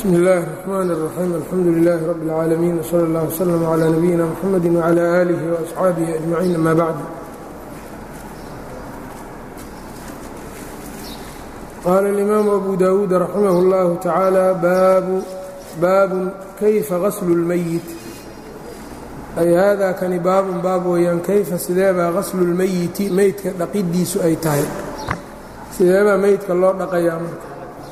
bsmi اllahi الرحmn الرaxيim alxamdu لilaahi rab اlcaalamiin wslى اllah wslm عlى nabiyina mxamedi wعlى آlih وaصxaabihi أجmaciin ama bacd qaala اlimaamu abu dawuud raximah اllahu tacaala baabun kayfa gaslu اlmeyit ay haadaa kani baabun baab weeyaan kayfa sideebaa gaslu اlmeyiti meydka dhaqidiisu ay tahay sideebaa meydka loo dhaqayaa marka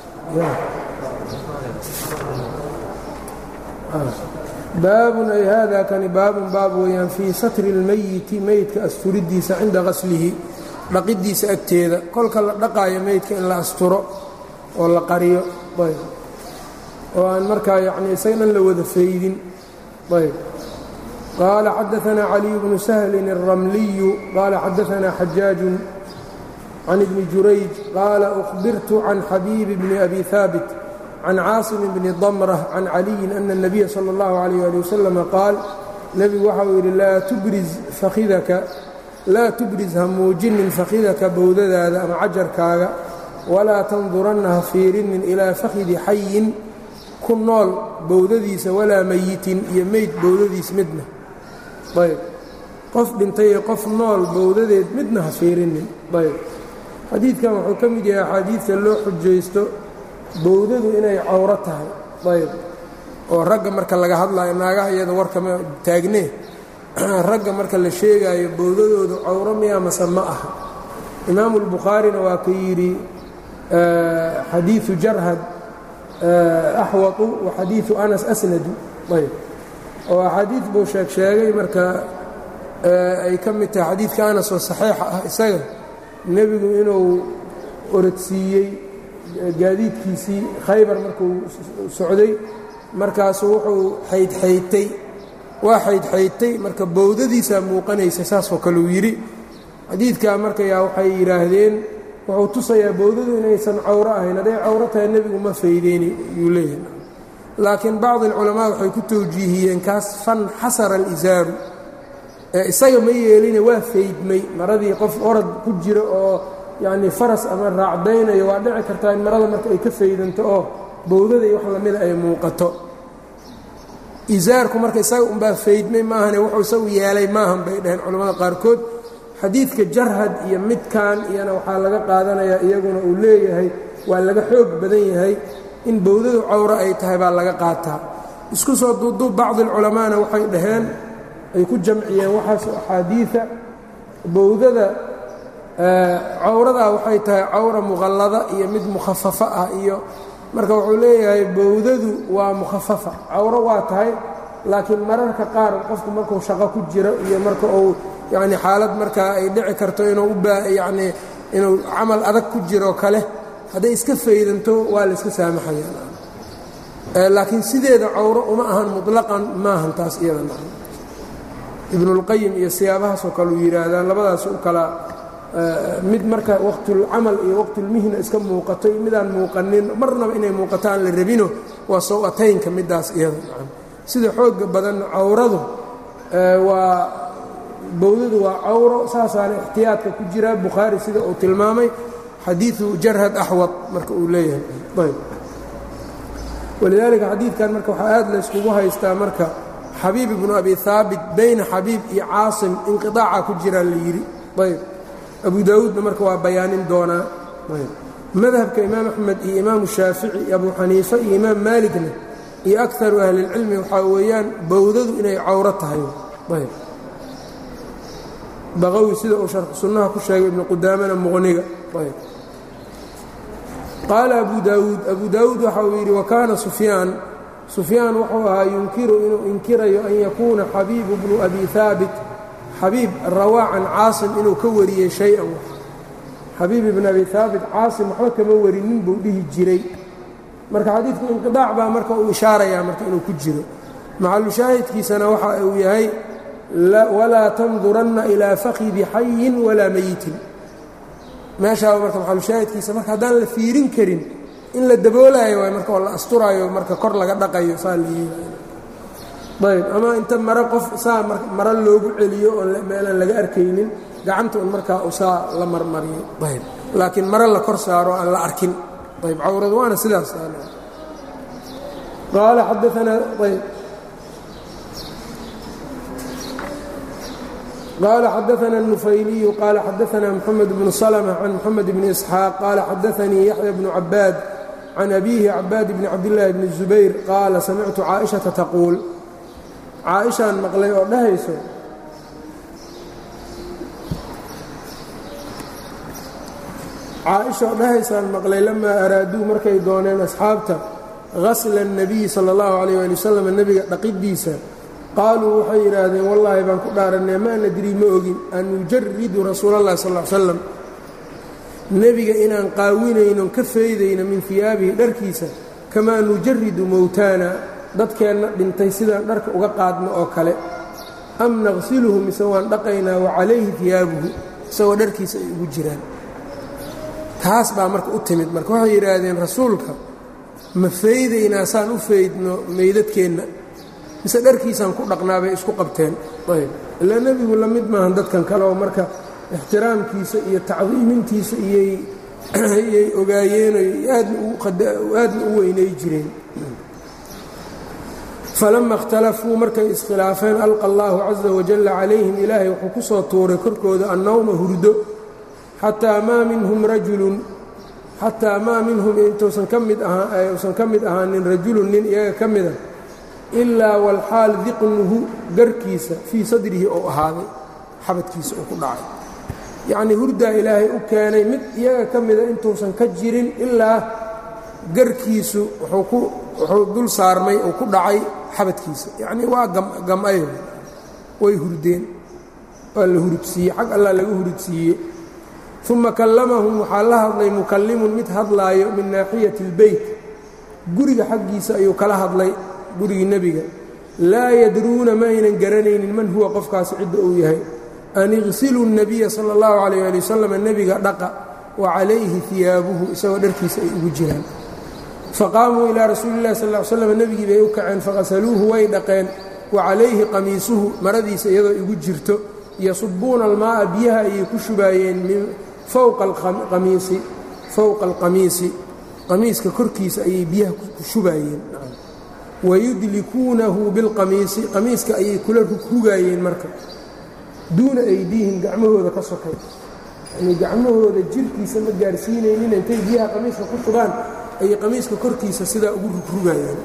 baabun ay haadaa kani baabun baab weeyaan fii satri اlmeyiti meydka asturidiisa cinda gaslihi dhaqidiisa agteeda kolka la dhaqaayo meydka in la asturo oo la qariyo ayb oo aan markaa yacnii isaga dhan la wada faydin ayb qaala xadaثna caliy bnu sahlin الramliyu qaala xadaثna xajaaju can ibni jurayj qaala أkhbirtu can xabiibi bni abi haabit can caasim bni damrة can caliyin ana الnabiya salى اllahu عalيyه ali wasalam qaal nebigu waxa uu yidhi laa tubriz fakhidaka laa tubriz ha muujinin fakhidaka bowdadaada ama cajarkaaga walaa tanduranna ha fiirinin ilaa fakhidi xayin ku nool bowdadiisa walaa meyitin iyo meyd bowdadiis midna ayb qof dhintay iyo qof nool bowdadeed midna ha fiirinin ayb xadiidkan wuxuu ka mid yahay axaadiidta loo xujaysto bowdadu inay cawro tahay ayb oo ragga marka laga hadlayo naagaha iyada warkama taagnee ragga marka la sheegaayo bowdadoodu cawro miya mase ma aha imaamu اlbukhaarina waa ka yidhi xadiiثu jarhad axwatu wa xadiiثu anas asnadu ayb oo axaadiid buu sheeg sheegay marka ay ka mid tahay xadiidka anas oo saxiixa ah isaga nebigu inuu orodsiiyey gaadiidkiisii khaybar markuu socday markaasuu wuxuu xaydxaydtay waa xaydxaydtay marka bowdadiisaa muuqanaysa saasoo kale uu yidhi xadiidkaa markayaa waxay yidhaahdeen wuxuu tusayaa bowdadu inaysan cawro ahayn hadday cawro tahay nebigu ma faydeyni yuu leeyahay laakiin bacdi alculamaa waxay ku tawjiihiyeen kaas fan xasara alisaaru ee isaga ma yeeline waa faydmay maradii qof orad ku jira oo yacnii faras ama raacdaynayo waa dhici kartaa in marada marka ay ka faydanto oo bowdada iyo wax lamida ay muuqato isaarku marka isaga unbaa faydmay maahane wuxuu isagu yeelay maahan bay dhaheen culimmada qaarkood xadiidka jarhad iyo midkan iyana waxaa laga qaadanayaa iyaguna uu leeyahay waa laga xoog badan yahay in bowdadu cawro ay tahay baa laga qaataa isku soo duuduub bacdi alculamaana waxay dhaheen ay ku jamciyeen waxaas axaadiida bowdada cawradaa waxay tahay cawra muqallada iyo mid mukhafafa ah iyo marka wuxuu leeyahay bowdadu waa mukhafafa cawro waa tahay laakiin mararka qaar qofku markuu shaqo ku jiro iyo marka uu yacni xaalad markaa ay dhici karto inuu u baa yacnii inuu camal adag ku jiro kale hadday iska faydanto waa la iska saamaxaya laakiin sideeda cawro uma ahan muطlaqan maahan taas iyada ibnulqayim iyo siyaabahaasoo kale uu yidhaahdaan labadaas u kala mid marka waqtulcamal iyo waqtulmihna iska muuqato iyo midaan muuqanin marnaba inay muuqato aan la rabino waa sow-ataynka middaas iyada sida xooga badan cawradu waa bowdadu waa cawro saasaana ixtiyaadka ku jiraa bukhaari sida uu tilmaamay xadiiu jarhad axwad marka uu leeyahay ayb walidaalika xadiidkan marka waxaa aad layskugu haystaa marka xabiib ibnu abi haabit bayna xabiib iyo caasim inqiaaca ku jiraa la yidhi ayb abu daawuudna marka waa bayaanin doonaa madhabka imaam axmed iyo imaamu shaafici iyo abu xaniife iyo imaam maaligna iyo akaru ahlilcilmi waxaa weeyaan bowdadu inay cawro tahay ayb baqawi sida uu sharxu sunnaha ku sheegay ibnu qudaamana muqniga ayb qaala abu daawuud abu daawuud waxa uu yidhi wakaana sufyaan sufyaan wuxuu ahaa yunkiru inuu inkirayo an yakuuna xabiibu bnu abi haabit xabiib rawaa can caasim inuu ka wariyey shay-an xabiib ibn abi haabit caasim waxba kama warinin buu dhihi jiray marka xadiidku inqidaac baa marka uu ishaarayaa marka inuu ku jiro maxalushaahidkiisana waxa uu yahay walaa tanduranna ilaa fakhidi xayin walaa meyitin meeshaaba marka maxalushaahidkiisa marka haddaan la fiirin karin in la daboolaayo waay marka oo la asturaayo marka kor laga dhaqayo saa la yeelayo ayb ama inta mare qof saa maro loogu celiyo oo meelaan laga arkaynin gacanta un markaa u saa la marmariyo ayb laakiin mare la kor saaro aan la arkin ayb cawradu waana sidaas qaala xadaanaa ayb qال xdثna النufayliyu qال xadثna mحamed بن سلمة عن mحamed بن إسحاaq qال xadثnii yaحyى بن cabaad can أbihi cabaad bn cabdاللahi bn الزubayr qaala samictu caaئiشhaةa taquul caaئiشhaan maqlay oo dhahayso caaئiشha oo dhahaysaan maqlay lamaa araaduu markay dooneen asxaabta gasla النabiyi salى الlaه عalيه alي wsلم nebiga dhaqidiisa qaaluu waxay yidhaahdeen wallaahi baan ku dhaaranay maa nadrii ma ogin an nujaridu rasuula اllahi sal ly slam nebiga inaan qaawinaynon ka faydayno min hiyaabihi dharkiisa kamaa nujaridu mowtaana dadkeenna dhintay sidaan dharka uga qaadno oo kale am naqsiluhu mise waan dhaqaynaa wa calayhi hiyaabuhu isagoo dharkiisa ay ugu jiraan taas baa marka u timid marka waxay yidhaahdeen rasuulka ma faydaynaa saan u faydno meydadkeenna mise dharkiisaan ku dhaqnaa bay isku qabteen ayb ilaa nebigu la mid maahan dadkan kale oo marka ixtiraamkiisa iyo tacdiimintiisa iyay ogaayeenoy aadna u weynay jireen falama اkhtalafuu markay iskhilaafeen alqa allaahu caza wajalla calayhim ilaahay wuxuu ku soo tuuray korkooda annawma hurdo xataa maa minhum rajulun xataa maa minhum intuusan ka mid uusan ka mid ahaanin rajulun nin iyaga ka mida ilaa walxaal diqnuhu garkiisa fii sadrihi ou ahaaday xabadkiisa uu ku dhacay yacnii hurdaa ilaahay u keenay mid iyaga ka mida intuusan ka jirin ilaa garkiisu wuxuu dul saarmay uu ku dhacay xabadkiisa yacnii waa gam-ay way hurdeen waa la hurudsiiyey xag allah laga hurudsiiye uma kallamahum waxaa la hadlay mukallimun mid hadlaayo min naaxiyati اlbeyt guriga xaggiisa ayuu kala hadlay gurigii nebiga laa yadruuna ma aynan garanaynin man huwa qofkaasi cidda uu yahay an iqsiluu الnabiya salى اllahu عalيyه ali wasalam nebiga dhaqa wa calayhi hiyaabuhu isagoo dharkiisa ay ugu jiraan faqaamuu ilaa rasuuli اllahi sal ly slam nebigii bay u kaceen faqasaluuhu way dhaqeen wa calayhi qamiisuhu maradiisa iyadoo igu jirto yasubuuna almaaa biyaha ayay ku shubaayeen min fowqa alqamiisi fowqa alqamiisi qamiiska korkiisa ayay biyaha ku shubaayeen wayudlikuunahu bilqamiisi qamiiska ayay kula rugrugaayeen marka duuna aydiihim gacmahooda ka sokay yanii gacmahooda jirkiisa ma gaarsiinaynin intay biyaha qamiiska ku shubaan ayay qamiiska korkiisa sidaa ugu rugrugaayeen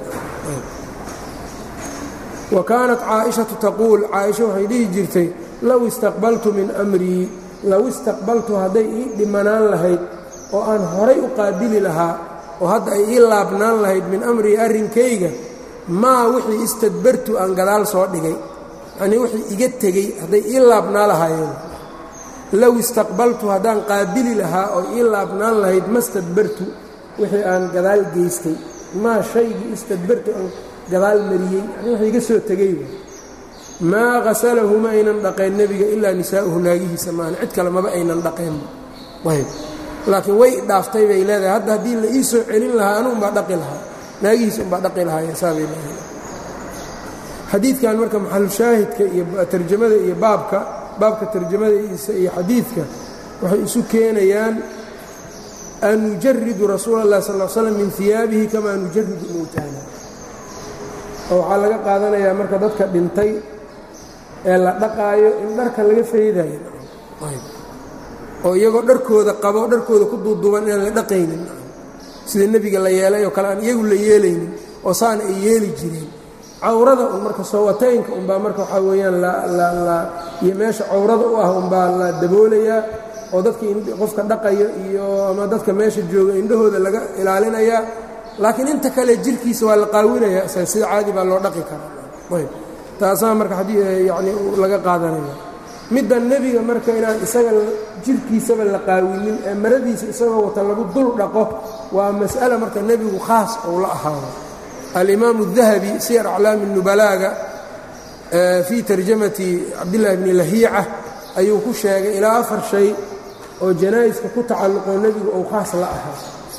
wa kaanat caaishatu taquul caaisha waxay dhihi jirtay low istaqbaltu min amrii low istaqbaltu hadday ii dhimanaan lahayd oo aan horay u qaabili lahaa oo hadda ay ii laabnaan lahayd min amrii arrinkayga maa wixii istadbartu aan gadaal soo dhigay yacnii wixii iga tegey hadday ii laabnaa lahaayeen low istaqbaltu haddaan qaabili lahaa oo ii laabnaan lahayd ma stadbartu wixii aan gadaal geystay maa shaygii istadbartu aan gadaal mariyey yani wixii iga soo tegey maa hasalahu ma aynan dhaqeen nebiga ilaa nisaa'uhu naagihiisa maahan cid kale maba aynan dhaqeenba ayb laakiin way dhaaftay bay leedahay hadda haddii la ii soo celin lahaa anuunbaa dhaqi lahaa naagihiisa unbaa dhaqi lahaayeen saabay leedahay xadiidkan marka maxalushaahidka iyo tarjamada iyo baabka baabka tarjamadiisa iyo xadiidka waxay isu keenayaan an nujaridu rasuula اllahi sal l slam min hiyaabihi kamaa nujaridu mowtaana oo waxaa laga qaadanayaa marka dadka dhintay ee la dhaqaayo in dharka laga faydayo oo iyagoo dharkooda qabo dharkooda ku duuduuban inaan la dhaqaynin sida nebiga la yeelay oo kale aan iyagu la yeelaynin oo saana ay yeeli jireen cawrada un marka soowateynka unbaa marka waxaa weeyaan iyo meesha cawrada u ah unbaa la daboolayaa oo dadka qofka dhaqayo iyo ama dadka meesha jooga indhahooda laga ilaalinayaa laakiin inta kale jirkiisa waa la qaawinayaa sida caadi baa loo dhaqi karaa ayb taasaa marka yani laga qaadanaya midda nebiga marka inaan isaga jirkiisaba la qaawinin ee maradiisa isagoo wata lagu dul dhaqo waa mas'ala marka nebigu khaas ou la ahaado alimaamu الdahabi siyar aclaami nubalaaga fii tarjamati cabdillaahi bni lahiica ayuu ku sheegay ilaa afar shay oo janaa'iska ku tacalluqoo nebigu ou khaas la ahaa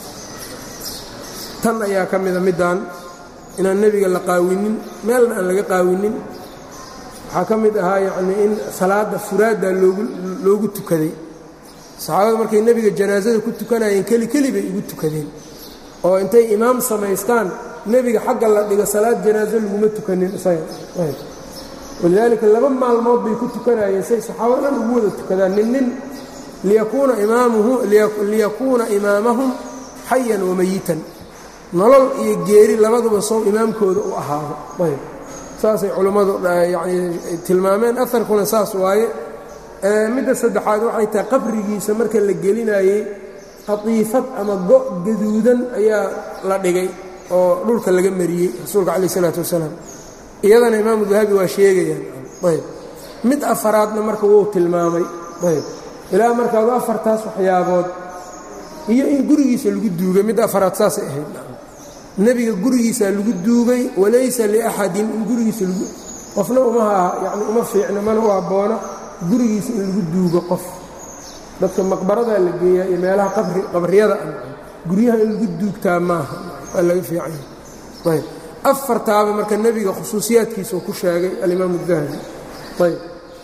tan ayaa ka mida middan inaan nebiga la qaawinin meelna aan laga qaawinin waxaa ka mid ahaa yacnii in salaadda furaadda loogu loogu tukaday saxaabada markay nebiga janaasada ku tukanayeen keli keli bay ugu tukadeen oo intay imaam samaystaan nebiga xagga la dhigo salaad janaaso laguma tukanin isaga walidaalika laba maalmood bay ku tukanayeen say saxaabada dhan ugu wada tukadaan nin nin liyakuuna imaamahum xayan wamayitan nolol iyo geeri labaduba sow imaamkooda u ahaado ayb saasay culummadu yani tilmaameen aharkuna saas waaye midda saddexaad waxay tahay qabrigiisa marka la gelinayey qatiifad ama go' gaduudan ayaa la dhigay oo dhulka laga mariyey rasuulka calayh isalaatu wasalaam iyadana imaamu dahabi waa sheegayaan ayb mid afaraadna marka wuu tilmaamay ayb ilaa markaadu afartaas waxyaabood iyo in gurigiisa lagu duugay mid afaraad saasay ahayd nebiga gurigiisaa lagu duugay walaysa liaxadin in gurigiisa lagu qofna umaha yani uma fiicno mana u habboona gurigiisa in lagu duugo qof dadka maqbaradaa la geeyaa iyo meelaha qabriyada guryaha in lagu duugtaa maaha waa laga fiicanya ayb afartaaba marka nebiga khusuusiyaadkiisuu ku sheegay alimaamu dahabi ayb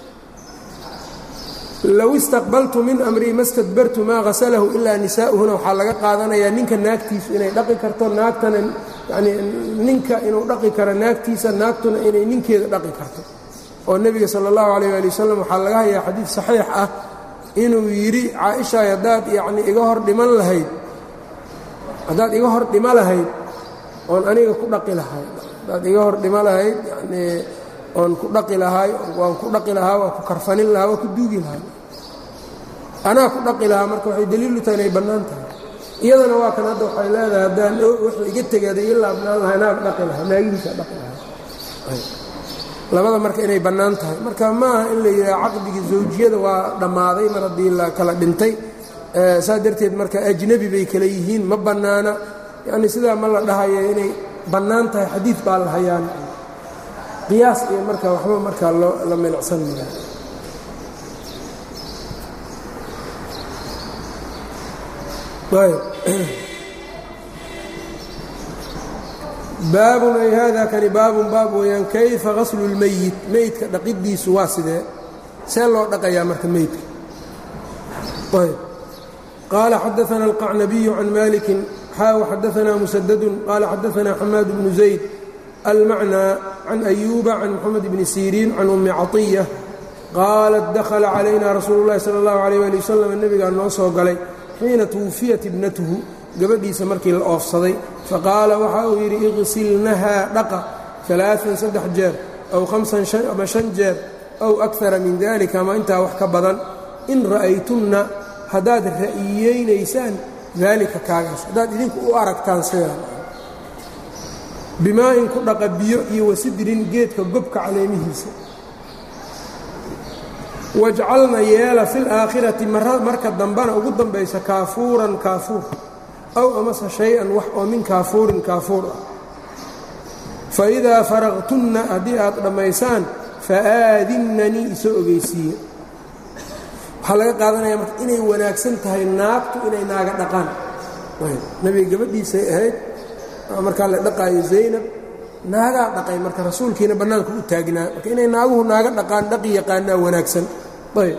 low istaqbaltu min amrii ma stadbartu maa hasalahu ilaa nisaa'uhuna waxaa laga qaadanayaa ninka naagtiisu inay dhaqi karto naagtana yani ninka inuu dhaqi karo naagtiisa naagtuna inay ninkeeda dhaqi karto oo nebiga sala allahu calayh ali wasalam waxaa laga hayaa xadiid saxiix ah inuu yidhi caaishaay haddaad yacni iga hor dhiman lahayd haddaad iga hor dhima lahayd oon aniga ku dhaqi lahay haddaad iga hor dhima lahayd yanii oon ku dhaqi lahaay waan ku dhaqi lahaa waan ku karfanin lahaa waan ku duugi lahaa anaa ku dhaqi lahaa marka waxay daliilu tahay inay bannaan tahay iyadana waa kan hadda waxay leedahay haddaan wuxuu iga tegaaday ii laabnaan lahay naag dhaqi lahaa naagihiisa dhaqi lahaa labada marka inay bannaan tahay marka maaha in la yidhaha caqdigii zawjiyada waa dhammaaday mar haddii la kala dhintay saa darteed marka ajnebi bay kala yihiin ma bannaana yacni sidaa ma la dhahayo inay bannaan tahay xadiid baa la hayaan qiyaas iyo marka waxba markaa loo la milicsan maya baabun ay hada kani baabun baab weeyaan kayfa gaslu اlmeyit meydka dhaqidiisu waa sidee see loo dhaqayaa marka meydka ayb qaala xadaثna الqacnabiyu can maliki xaaw xadaثna musadadu qaala xadaثna xamaad bnu zayd almacnى can أyuuba can moxamed bni siriin can umi caطiya qaalat dakla calayna rasuulu اllahi salى اllahu عalيh ali waslm nebigaa noo soo galay xiina twufiyat ibnatuhu gabadhiisa markii la oofsaday faqaala waxa uu yidhi iqsilnahaa dhaqa alaaan saddex jeer aw hamsan ama shan jeer aw akara min dalika ama intaa wax ka badan in ra'aytunna haddaad ra'iyeynaysaan daalika kaagaas haddaad idinku u aragtaan sidaa bimaa-in ku dhaqa biyo iyo wasidrin geedka gobka caleemihiisa wajcalna yeela fi laakhirati marka dambana ugu dambaysa kaafuuran kaafuur aw amase shay-an wax oo min kaafuurin kaafuur ah fa idaa faraqtunna haddii aad dhammaysaan fa aadinnanii isoo ogeysiiye waxaa laga qaadanaya marka inay wanaagsan tahay naagtu inay naaga dhaqaan nebiga gabadhiisay ahayd markaa la dhaqaayo zaynab naagaa dhaqay marka rasuulkiina bannaanka u taagnaa marka inay naaguhu naaga dhaqaan dhaqi yaqaanaa wanaagsan ayb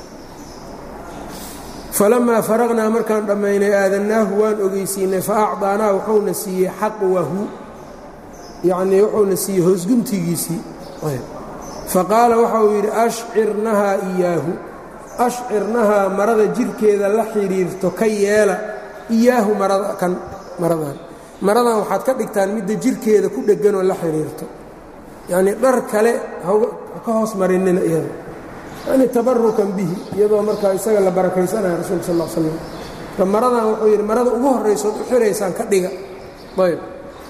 falamaa faraqnaa markaan dhammaynay aadannaahu waan ogeysiinay fa acdaanaa wuxuuna siiyey xaqwahu yacnii wuxuuna siiyey hoosguntigiisii fa qaala waxa uu yidhi ashcirnahaa iyaahu ashcirnahaa marada jirhkeeda la xidhiirto ka yeela iyaahu marada kan maradan maradan waxaad ka dhigtaan midda jirhkeeda ku dhegganoo la xidhiirto yacnii dhar kale haka hoos marinina iyada yani tabarukan bihi iyadoo markaa isaga la barakaysanaya rasulka sal l slam marka maradan wuxuu yidhi marada ugu horraysood u xiraysaan ka dhiga ayb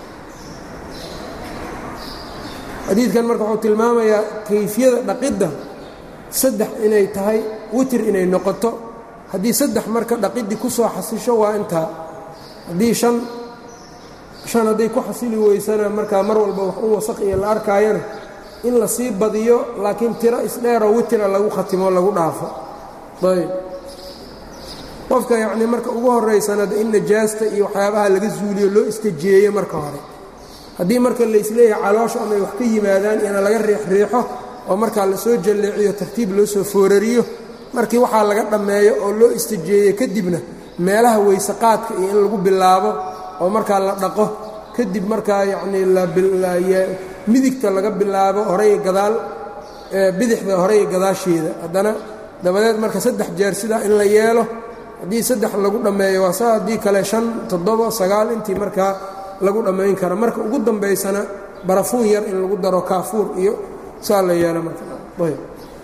xadiidkan marka wuxuu tilmaamayaa kayfiyada dhaqidda saddex inay tahay witir inay noqoto haddii saddex marka dhaqiddii ku soo xasisho waa intaa haddii shan shan hadday ku xasili weysana markaa mar walba wax u wasaq iyo la arkaayana in la sii badiyo laakiin tiro isdheeroo witira lagu khatimo lagu dhaafo ayb qofka yacnii marka ugu horraysanada in najaasta iyo waxyaabaha laga zuuliyo loo istajeeyo marka hore haddii marka laysleeyahay caloosha amay wax ka yimaadaan ina laga riixriixo oo markaa lasoo jalleeciyo tartiib loo soo foorariyo markii waxaa laga dhammeeyo oo loo istajeeyo kadibna meelaha weysaqaadka iyo in lagu bilaabo oo markaa la dhaqo kadib markaa yacnii midigta laga bilaabo horey gadaal bidixda horey gadaasheeda haddana dabadeed marka saddex jeer sidaa in la yeelo haddii saddex lagu dhammeeyo waa saa haddii kale shan toddoba sagaal intii markaa lagu dhammayn kara marka ugu dambaysana barafuun yar in lagu daro kaafuur iyo saa la yeelo markaayb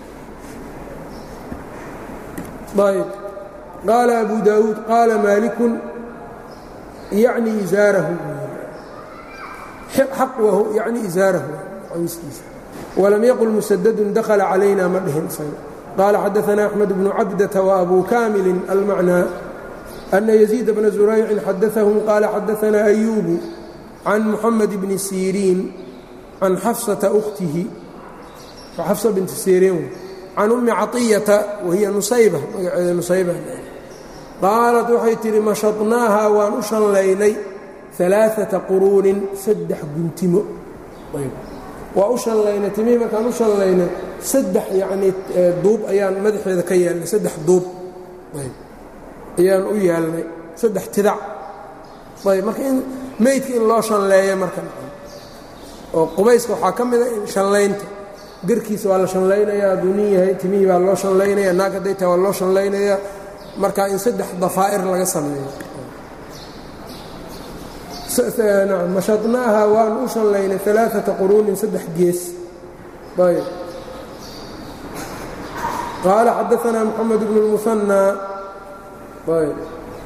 ayb qaala abu daawuud qaala maalikun yacni izaarahu xaqwahu yacni izaarahu qamiiskiisa walam yaqul musadadun dakhala calayna ma dhihin isaga qaala xadaثana axmed bnu cabdata وabu kaamilin almacnaa ana yaziid bna zuraycin xadaثahum qaala xadaثana ayubu can muxamed bni siriin can xafsata ukhtihi xafsa binti siriin can ummi caطiyata wahiya nusayba magaceeda nusayba qaalat waxay tidhi mashaطnaaha waan u shanlaynay alaaثata quruunin saddex guntimo waa u shanlaynay timihii markaan u shanlaynay saddex yacnii duub ayaan madaxeeda ka yeelnay saddex duub ayaan u yeelnay saddex tidac ayb marka in meydka in loo shanleeya marka oo qubayska waxaa ka mida shanlaynta garkiisa waa la shanlaynayaa hadduu nin yahay timihii baa loo shanlaynaya naag hadday tahay waa loo shanlaynayaa marka in saddex dafaa'ir laga sameeyo mashadnaaha waan u shanlaynay alaaata quruunin saddex gees ayb qaala xadaanaa moxamed bnu lmusanaa ayb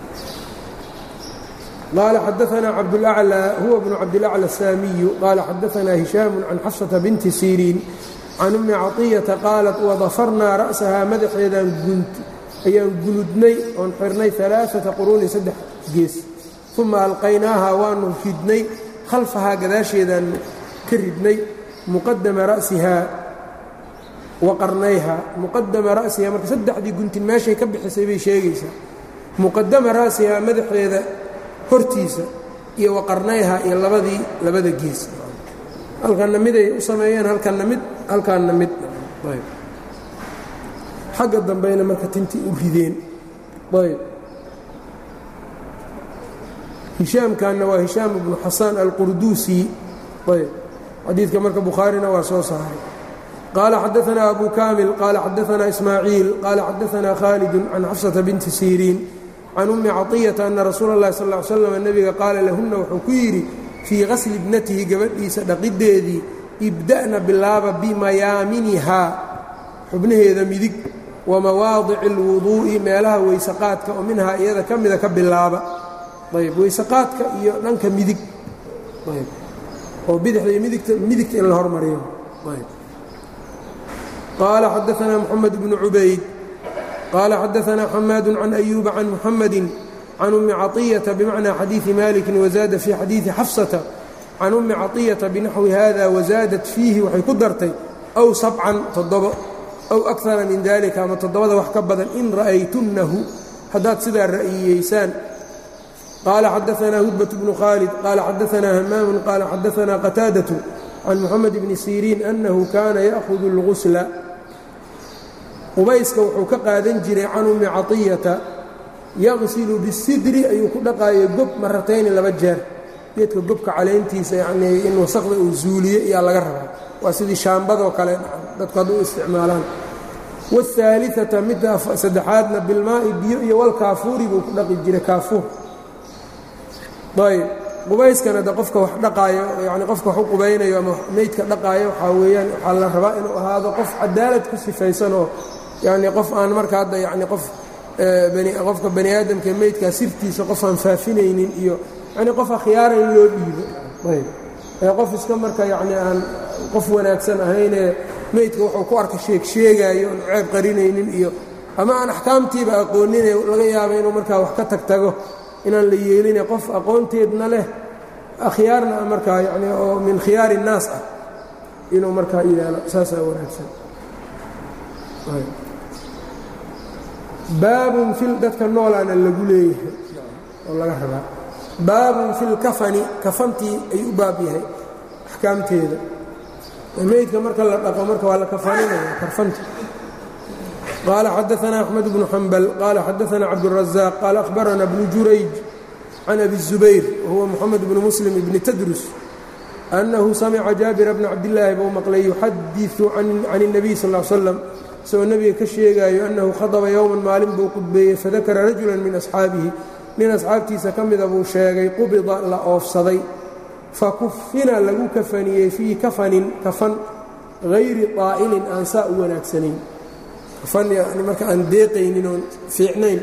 qaala xadaanaa cabdulaclى huwa bnu cabdilaclى asaamiyu qaala xadaanaa hishaamu can xafsata binti siriin can ummi caطiyata qaalat wadafarnaa ra'sahaa madaxeedaan ayaan gunudnay oon xirnay alaaata quruunin saddex gees uma alqaynaaha waanu ridnay khalfahaa gadaasheedaanu ka ridnay muqadama ra'sihaa wa qarnayhaa muqadama ra'sihaa marka saddexdii guntin meeshay ka bixisay bay sheegaysaa muqadama ra'sihaa madaxeeda hortiisa iyo wa qarnayhaa iyo labadii labada gees halkanna miday u sameeyeen halkanna mid halkaanna mid xagga dambeyna marka tintii u rideen ayb hishaamkanna waa hishaam ibnu xasaan alqurduusi ayb xadiidka marka bukhaarina waa soo saaray qaala xadaanaa abu kaamil qaala xadaanaa ismaaciil qaala xadaanaa khaalidun can xafsata binti siriin can ummi caطiyata ana rasuula اllahi sal ly slam nebiga qaala lahunna wuxuu ku yidhi fii qasli ibnatihi gabadhiisa dhaqiddeedii ibda'na bilaaba bimayaaminihaa xubnaheeda midig wa mawaadici اlwuduu'i meelaha weysaqaadka oo minhaa iyada ka mida ka bilaaba ayb weysaqaadka iyo dhanka midig ayb oo bidixda iyo midigta midigta in la hormariyo ayb qaala xadaanaa moxamed bnu cubayd qaala xadaanaa xamaadu can ayuuba can muxamadi can ummi caطiyata bimacnaa xadiidi maliki wazaada fii xadiidi xafsata can ummi caطiyata binaxwi hada wazaadat fiihi waxay ku dartay aw sabcan toddobo aw akara min dalika ama toddobada wax ka badan in ra'aytunnahu haddaad sidaa ra'yiyeysaan qال xadaثna hudبة بن khالد qال xadaثna hmاm qال xadaثna qتاadة can mحamed بn sيrيin أنhu kana yأhذ الغusla qubayska wuxuu ka qaadan jiray can umi caطiyata yaqsilu bالsidri ayuu ku dhaqaaya gob maratayni laba jeer geedka gobka calayntiisa yanii in wasaqda uu zuuliyo iyaa laga rabaa waa sidii shaambadoo kale dadku hadda u isticmaalaan wالثaaliثaةa midda saddexaadna bilmaaءi biyo iyo walkaafuuri buu ku dhaqi jiray kaafuur ayb qubayskana de qofka wax dhaqaayo yani qofka wax u qubaynayo ama meydka dhaqaayo waxaa weeyaan waxaa la rabaa inuu ahaado qof cadaalad ku sifaysan oo yani qof aan marka hadda yani qof qofka bani aadamka meydkaa sirtiisa qof aan faafinaynin iyo yani qof akhyaara in loo dhiibo ayb ee qof iska marka yani aan qof wanaagsan ahaynee meydka wuxuu ku arka sheeg sheegaayo oon ceeb qarinaynin iyo ama aan axkaamtiiba aqoonine laga yaaba inuu markaa wax ka tagtago inaan la yeeline qof aqoonteedna leh akhyaarna markaa yani oo min khiyaari الnaas ah inuu markaa yeelo saasaa wanaagsan baabun fil dadka noolaana lagu leeyahay oo laga rabaa baabun fi lkafani kafantii ay u baab yahay axkaamteeda meydka marka la dhaqo marka waa la kafaninaya karfanta qaala xadaثna أxmed bnu xambal qaala xadaثna cabdالraزاq qaala أhbarana bnu jurayj can abi الzubayr wahuwa moxamed bnu muslim ibni tadrus annahu samica jaabira bna cabdillaahi buu maqlay yuxadiثu can الnabiy sal ا l slam isagoo nebiga ka sheegaayo annahu khadaba yowman maalin buu qudbeeyey fadakara rajula min asxaabihi nin asxaabtiisa ka mida buu sheegay qubida la oofsaday fakufina lagu kafaniyey fii kafanin kafan hayri طaa'ilin aan saa u wanaagsanayn kafan yani marka aan deeqaynin oon fiicnayn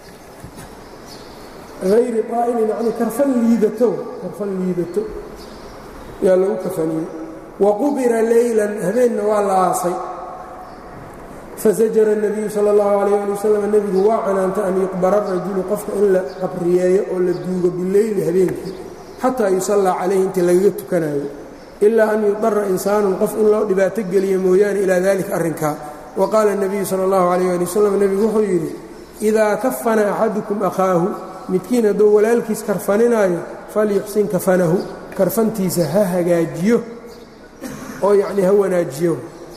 hayri طaa'ilin yani karfan liidato karfan liidato yaa lagu kafaniyey waqubira leylan habeenna waa la aasay fasajara الnabiyu salى اllahu alayh ali wasalam nebigu waa canaanta an yuqbara rajulu qofka in la qabriyeeyo oo la duugo bileyli habeenkii xataa yusallaa calayhi inta lagaga tukanayo ilaa an yudara insaanun qof in loo dhibaato geliyo mooyaane ilaa dalika arrinkaa wa qaala الnabiyu salى اllahu alayh ali wasalam nebigu wuxuu yidhi idaa kafana axadukum akhaahu midkiin hadduu walaalkiis karfaninaayo falyuxsin kafanahu karfantiisa ha hagaajiyo oo yacnii ha wanaajiyo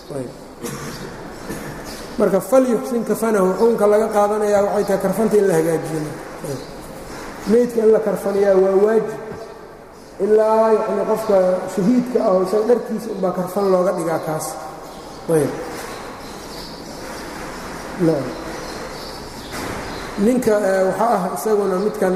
marka falyuxsin kafanahu xukunka laga qaadanayaa waxay tahay karfanta in la hagaajiyo meydka in la karfanayaa waa waajib ilaa yacni qofka shahiidka ah oo isaga dharkiisa unbaa karfan looga dhigaa kaas ayb ninka waxaa ah isaguna midkan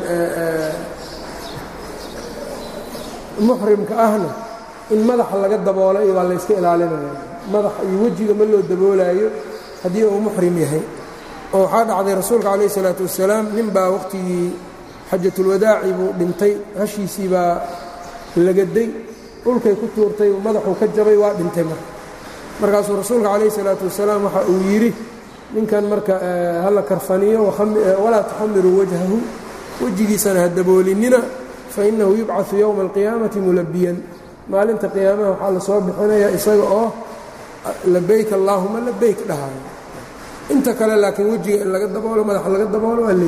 muxrimka ahna in madaxa laga daboolo iyo waa layska ilaalinaya madaxa iyo wejiga ma loo daboolaayo haddii uu muxrim yahay oo waxaa dhacday rasuulka calayh isalaatu wasalaam nin baa wakhtigii xajatulwadaaci buu dhintay hashiisii baa lagaday dhulkay ku tuurtay madaxuu ka jabay waa dhintay marka markaasuu rasuulka calayh isalaatu wasalaam waxa uu yidhi ninkan marka hala karfaniyo walaa tuxamiruu wajhahu wejigiisana ha daboolinina fainahu yubcaثu yowma alqiyaamati mulabiyan maalinta qiyaamaha waxaa la soo bixinayaa isaga oo labayk allaahuma labayk dhahayo inta kale laakiin wejiga in laga daboolo madaxa laga daboolo waa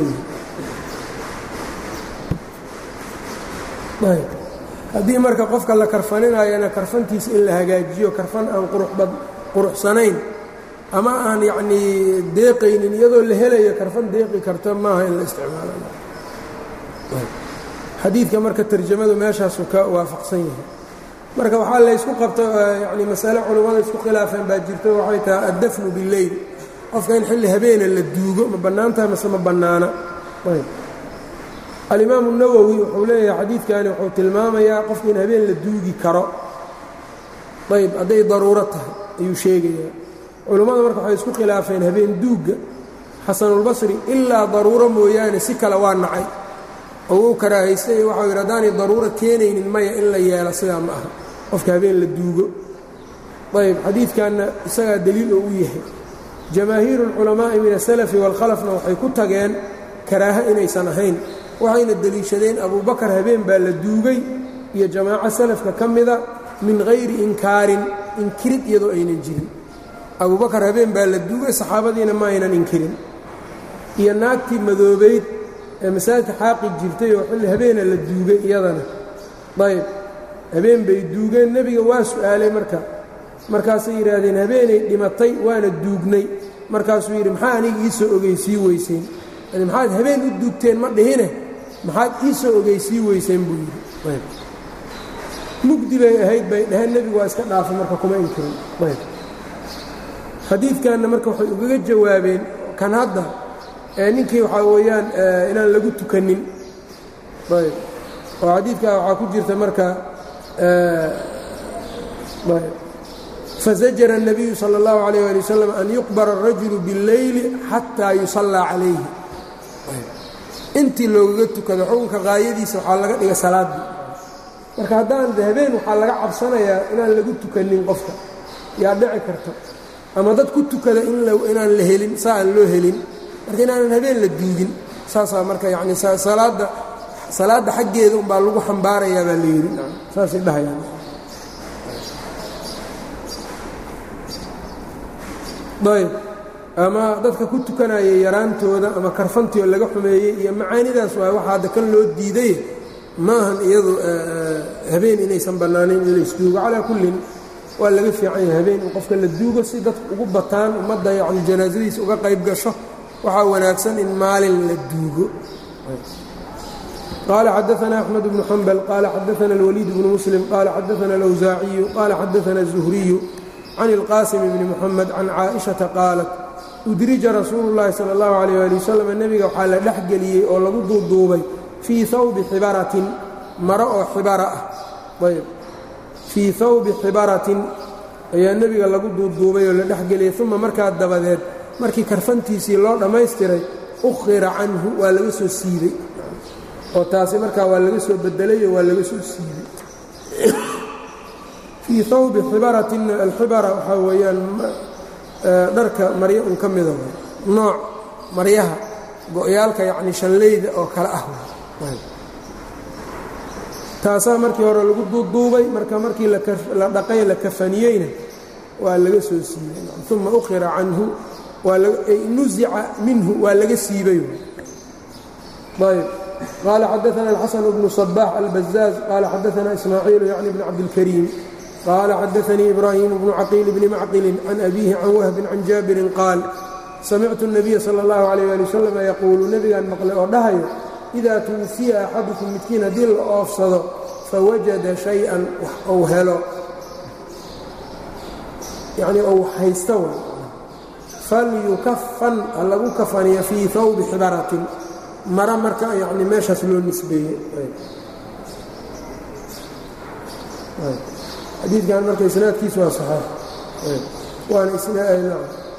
leeyahay haddii marka qofka la karfaninayana karfantiisa in la hagaajiyo karfan aan quruxsanayn ama aan yacnii deeqaynin iyadoo la helayo karfan deeqi karta maaha in la isticmaalo xadiidka marka tarjamadu meeshaasu ka waafaqsan yahay marka waxaa laysku qabta yani masale culummada isku khilaafeen baa jirto waxay tahay addafnu billeyl qofka in xilli habeena la duugo ma bannaan tahay mase ma bannaana alimaamu nawowi wuxuu leeyahay xadiidkani wuxuu tilmaamayaa qofka in habeen la duugi karo ayb hadday daruuro tahay ayuu sheegayaa culummada marka waxay isku khilaafeen habeen duugga xasanulbasri ilaa daruuro mooyaane si kale waa nacay oo uu karaahaystay waxau yidhi haddaanay daruuro keenaynin maya in la yeelo sidaa ma aha qofka habeen la duugo ayb xadiidkanna isagaa deliil oo u yahay jamaahiiru اlculamaa'i min asalafi waalkhalafna waxay ku tageen karaaha inaysan ahayn waxayna deliishadeen abubakar habeen baa la duugay iyo jamaaco salafka ka mida min hayri inkaarin inkirid iyadoo aynan jirin abubakar habeen baa la duugay saxaabadiina ma aynan inkirin iyo naagtii madoobayd ee masaajidka xaaqi jirtay oo xilli habeena la duugay iyadana ayb habeen bay duugeen nebiga waa su'aalay marka markaasay yidhaahdeen habeenay dhimatay waana duugnay markaasuu yidhi maxaa aniga ii soo ogeysii weyseen yani maxaad habeen u duugteen ma dhihine maxaad ii soo ogeysii weyseen buu yidhi ayb mugdi bay ahayd bay dhaheen nebigu waa iska dhaafay marka kuma inkirin ayb xadiidkanna marka waxay ugaga jawaabeen kan hadda ee ninkii waxaa weeyaan inaan lagu tukanin ayb oo xadiidkaa waxaa ku jirta marka fazajara الnabiyu salى اllahu عalيyه ali wasalam an yuqbara الrajulu bاlleyli xataa yusallaa calayhi intii loogaga tukado xukunka qaayadiisa waxaa laga dhiga salaaddii marka haddaan habeen waxaa laga cabsanayaa inaan lagu tukanin qofka yaa dhici karta ama dad ku tukada inaan la helin saa aan loo helin marka inaanan habeen la duugin saasaa marka yani salaadda salaadda xaggeeda umbaa lagu xambaarayaa baa la yidhi saasay dhahayaan ayb ama dadka ku tukanaya yaraantooda ama karfantii oo laga xumeeyey iyo macaanidaas waay waxa hadda kan loo diiday ma ahan iyadu habeen inaysan bannaanayn in laysduugo calaa kullin waa laga fiican yahay habeen in qofka la duugo si dadku ugu bataan ummadda yani janaasadiisa uga qayb gasho waxaa wanaagsan in maalin la duugo qaala xadaana axmed bnu xambal qaala xadaana اlwaliid bnu muslim qaala xadaana اlawsaaciyu qaala xadaana الzuhriyu can اlqaasim bni muxamed can caaئiشhaةa qaalat udrija rasuulu اllahi salى اllahu عalيyه ali wasalam nebiga waxaa la dhex geliyey oo lagu duuduubay fii hawbi xibaratin maro oo xibara ah ayb fii hawbi xibaratin ayaa nebiga lagu duuduubay oo la dhexgeliyey uma markaa dabadeed markii karfantiisii loo dhammaystiray ukhira canhu waa laga soo siibay oo taasi markaa waa laga soo bedelayo waa laga soo siibay fii hawbi xibaratinna alxibara waxaa weeyaan dharka maryo un ka mida nooc maryaha go-yaalka yacni shallayda oo kale ah taasaa markii hore lagu duuduubay marka markii la dhaqay la kafaniyeyna waa laga soo siibay uma ukhira canhu nuzica minhu waa laga siibay ayb qaala xadaana alxasan bnu صbax albazaaz qaala xadaana ismaaciilu yacni bn cabdilkariim qaala xadaanii ibraahim bnu caqiil bni macqilin can abiihi can wahbin can jaabirin qaal samictu الnabiya salى اllahu عalيh ali wasalam yaquulu nebigaan maqlay oo dhahayo idaa tuwufiya axadukum midkiin haddii la oofsado fawajada shay-an wax ou helo yacnii ou haysta wa falyukafan ha lagu kafaniyo fii hawbi xibaratin mara marka yacni meeshaas loo nisbeeyey xadiidkan marka isnaadkiisu waa saxaax waana isna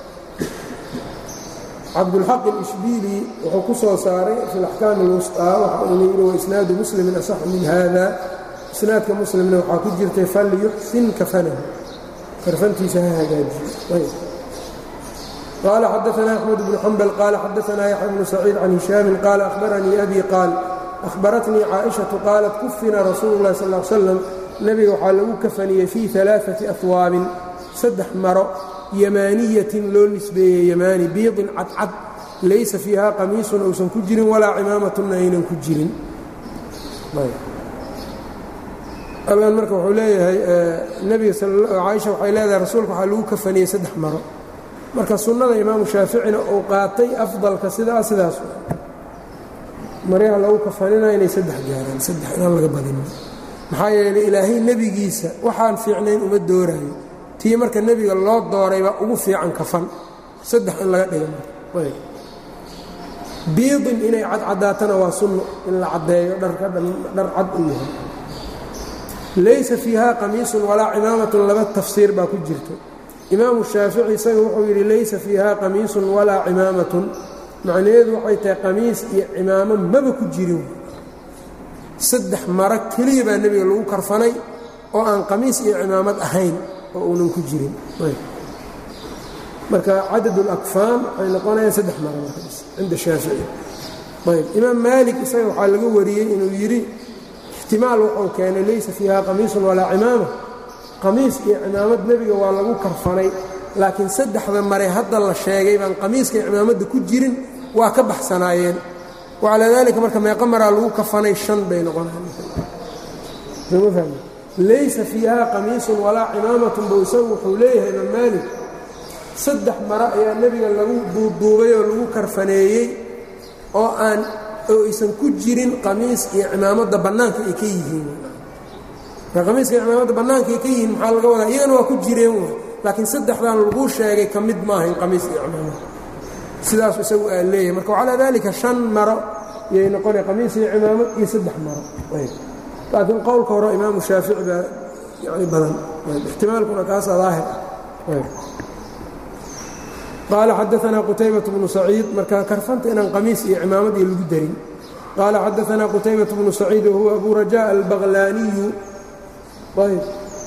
cabdulxaq alishbiili wuxuu ku soo saaray fi alaxkaam alwusطaa waxa uuna yidhi waisnaadu muslimin asaxu min hada isnaadka muslimna waxaa ku jirtay falyuxsin kafanahu karfantiisa ha hagaajiyo qaala xadaana axmed bnu xambal qaala xadaana yaxya bnu saciid can hishaamin qaala ahbaranii abi qaal ahbaratnii caaئiشhaةu qaalat kufina rasuulu اlahi sal ا slam nebiga waxaa lagu kafaniyey fii ثalaaثaةi ahwaabin saddex maro yamaaniyatin loo nisbeeyey yamaani biidin cadcad laysa fiiha qamiisun uusan ku jirin walaa cimaamatuna aynan ku jirin alkan marka wuxuu leeyahay nebiga caaisha waxay leedahay rasuulka waxaa lagu kafaniyey saddex maro marka sunnada imaamu shaaficina uu qaatay afdalka sidaa sidaas maryaha lagu kafanina inay saddex gaaraan saddex inaan laga badinin maxaa yeelay ilaahay nebigiisa waxaan fiicnayn uma dooraayo tii marka nebiga loo dooraybaa ugu fiican kafan saddex in laga dhiga biidin inay cadcadaatana waa sunno in la caddeeyo dharka dhar cad u yahay laysa fiiha qamiisun walaa cimaamatun laba tafsiir baa ku jirto imaamu shaafici isaga wuxuu yidhi laysa fiiha qamiisun walaa cimaamatun macnaheedu waxay tahay qamiis iyo cimaamo maba ku jirin saddex maro keliya baa nebiga lagu karfanay oo aan qamiis iyo cimaamad ahayn oo uunan ku jirin marka cadad اlakfaan waxay noqonayaan saddex maro markaas cinda shaafici ayb imaam maalik isaga waxaa laga wariyey inuu yidhi ixtimaal wuxuu keenay laysa fiiha qamiisun walaa cimaama qamiis iyo cimaamad nebiga waa lagu karfanay laakiin saddexda mare hadda la sheegay baan qamiiska iyo cimaamadda ku jirin waa ka baxsanaayeen wacalaa daalika marka meeqa maraa lagu kafanay shan bay noqonayaan laysa fiiha qamiisun walaa cimaamatun buu isagu wuxuu leeyahay imaam maalik saddex maro ayaa nebiga lagu duuduubay oo lagu karfaneeyey oo aan oo aysan ku jirin qamiis iyo cimaamadda bannaanka ay ka yihiin marka qamiiska iyo cimaamadda bannaanka ay ka yihiin maxaa laga wadaa iyagana waa ku jireen w laakiin saddexdan laguu sheegay ka mid maahayn qamiis iyo cimaamad sidaasu isagu aa leeyahay marka calaa daalika shan maro yay noqonay qamiis iyo cimaamad iyo saddex maro laakiin qowlka hore imaamu shaafici baa yani badan ixtimaalkuna kaasa daahir ah qaala xadaanaa qutaybaة bnu saciid marka karfanta inaan qamiis iyo cimaamad iyo lagu darin qaala xadaanaa qutaybaة bnu saciid wahuwa abu rajaء albaqlaaniyu ayb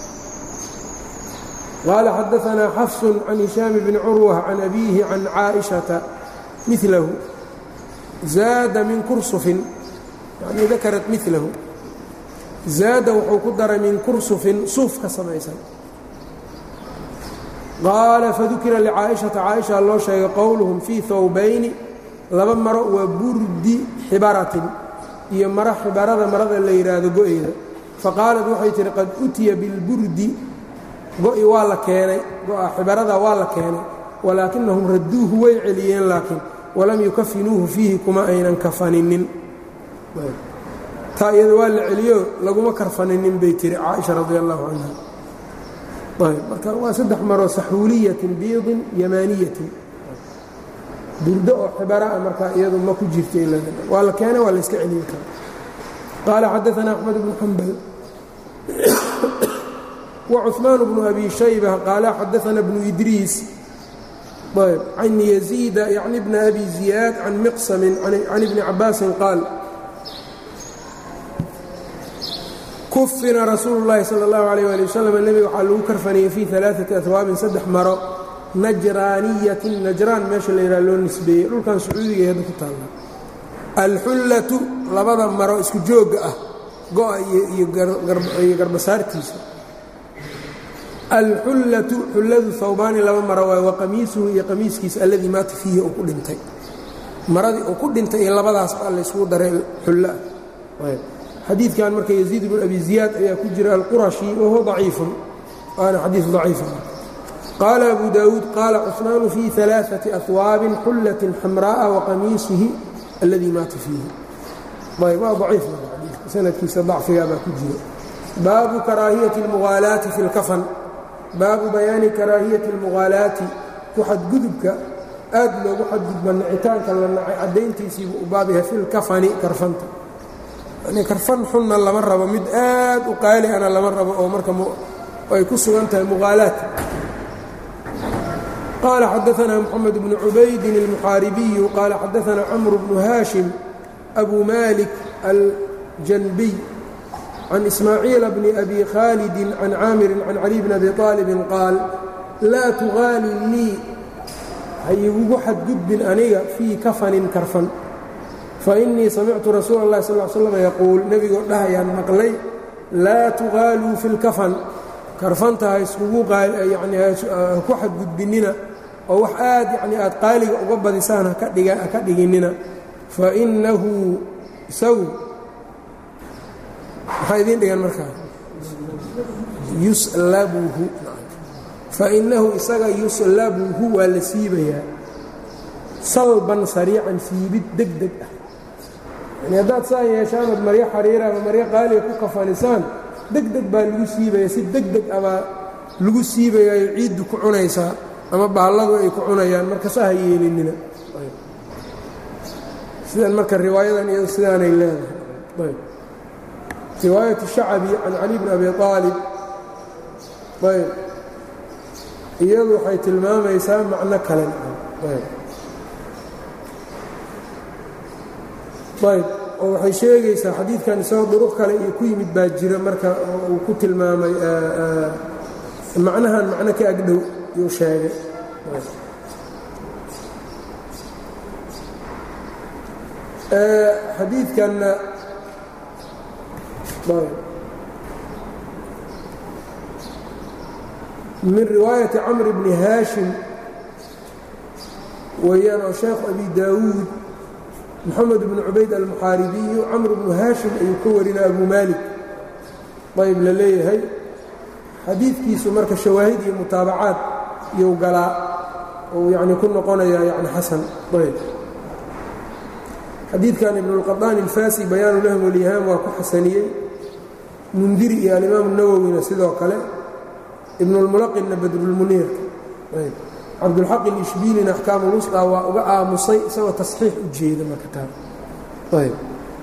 qaala xadaanaa xafsu can hishaam bni curwa can abiihi can caaئiشhaةa milahu zaada min kursufin yani dakarat milahu zaada wuxuu ku daray min kursufin suuf ka samaysan qaala fadukira licaaئiشhaةa caaئiشha loo sheegay qowluhum fii hawbayni laba maro waa burdi xibaratin iyo maro xibarada marada la yidhaahdo go-eyda faqaalat waxay tihi qad utiya bilburdi go-i waa la keenay go-a xibarada waa la keenay walaakinahum radduuhu way celiyeen laakiin walam yukafinuuhu fiihi kuma aynan kafaninin taa iyada waa la celiyo laguma karfaninin bay tiri caaisha radi allahu canha ayb marka waa saddex maroo saxuuliyatin biidin yamaaniyatin burdo oo xibara a markaa iyadu ma ku jirta waa la keena waa la iska celiyi kara qaala xadaana axmed bnu xambal وcثmaan بن أbي شhayبة qاala xadaثna بن إdriis ayb can يزيida yعni بn أbي زiyaad can mqsm can iبni cabaasi qaal kufina rasuul الlahi salى الlaه عalيه alي wsلم nebiga waxaa lagu karfanayay fii ثaلaaثaةi أhwaabin saddex maro najraaniyatin najraan meesha la yidhaha loo nisbeeyey dhulkan sacuudiga hadda ku taalla alxullatu labada maro isku joogga ah go-a iyo garbasaartiisa alxullatu xulladu hawbaani laba maro waay wa qamiisuhu iyo qamiiskiisa alladii maata fiihi uu ku dhintay maradii uu ku dhintay iyo labadaas baa layskugu daray xulloah xadiidkan marka yaziid bnu abi ziyaad ayaa ku jira alqurashi wahuwa daciifun waana xadiid daciifa qaala abu daawuud qaala cusmaanu fii alaaثati ahwaabin xullatin xamraa'a waqamiisihi alladii maata fiihi ayb waa daciif sanadkiisa dacfigaa baa ku jira baabu karaahiyati اlmuhaalaati fi اlkafan baabu bayaani karaahiyati اlmughaalaati ku xadgudubka aad loogu xadgudba nicitaanka la nacay caddayntiisiibuu u baab yahay fi lkafani karfanta yani karfan xunna lama rabo mid aad u qaali ana lama rabo oo marka ay ku sugan tahay mughaalaat qaala xadaثna mxamed bnu cubaydin اlmuxaaribiyu qaala xadaثna camru bnu haashim abu malik aljanbiy can ismaaciila bni abi khaalidi can caamirin can cali bni abi aalibin qaal laa tugaali lii hayigugu xadgudbin aniga fii kafanin karfan fainii samictu rasuula اllahi sal slam yaquul nebigoo dhahayaan maqlay laa tugaaluu fi lkafan karfanta ha iskugu yani haku xadgudbinina oo wax aad yani aad qaaliga uga badisaan haka dhiginina fainahu isagu maxaa idiin dhigan markaa yuslabuhu fainahu isaga yuslabuhu waa la siibayaa salban sariican siibid deg deg ah yani haddaad saa yeeshaanood maryo xariira ama maryo qaaliga ku kafanisaan deg deg baa lagu siibaya si deg deg abaa lagu siibayaayo ciiddu ku cunaysaa ama baalladu ay ku cunayaan marka saa ha yeelinina sidan marka riwaayadan iyado sidaanay leedahay riwaayat shacabi can cali bn abi aalib ayb iyadu waxay tilmaamaysaa macno kalen ayb oo waxay sheegaysaa xadiidkan isagoo duruq kale iyo ku yimid baa jira marka uu ku tilmaamay macnahan macno ka agdhow yuu sheegay xadiidkanna min riwaayati camr bni haashim weeyaan oo sheekhu abi daawuud moxamed bnu cubayd almuxaaribiyu camr bnu haashim ayuu ka warinaa abu maalik ayb la leeyahay xadiidkiisu marka shawaahid iyo mutaabacaad iyou galaa ou yacni ku noqonayaa yani xasan ayb xadiidkan ibnulqaطaani alfaasi bayaanu lahm walyahaam waa ku xasaniyey mundiri iyo alimaamu nawowina sidoo kale ibnulmulaqinna badrulmuniirka ayb cabdulxaq ilishbiilina axkaamu lusqa waa uga aamusay isagoo tasxiix u jeeda marka taa ayb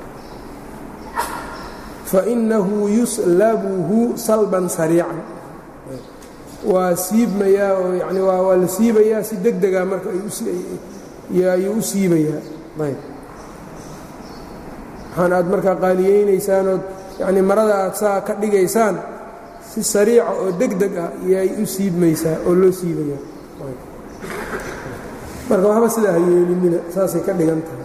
fainahu yuslabuhu salban sariican waa siibmayaa oo yani waa la siibayaa si deg dega marka ayuu u siibayaa ayb waxaan aad markaa qaaliyeynaysaan yani marada aad saa ka dhigaysaan si sariica oo deg deg ah yay u siibmaysaa oo loo siibaya marka waxba sidaa ha yeelinina saasay ka dhigan tahay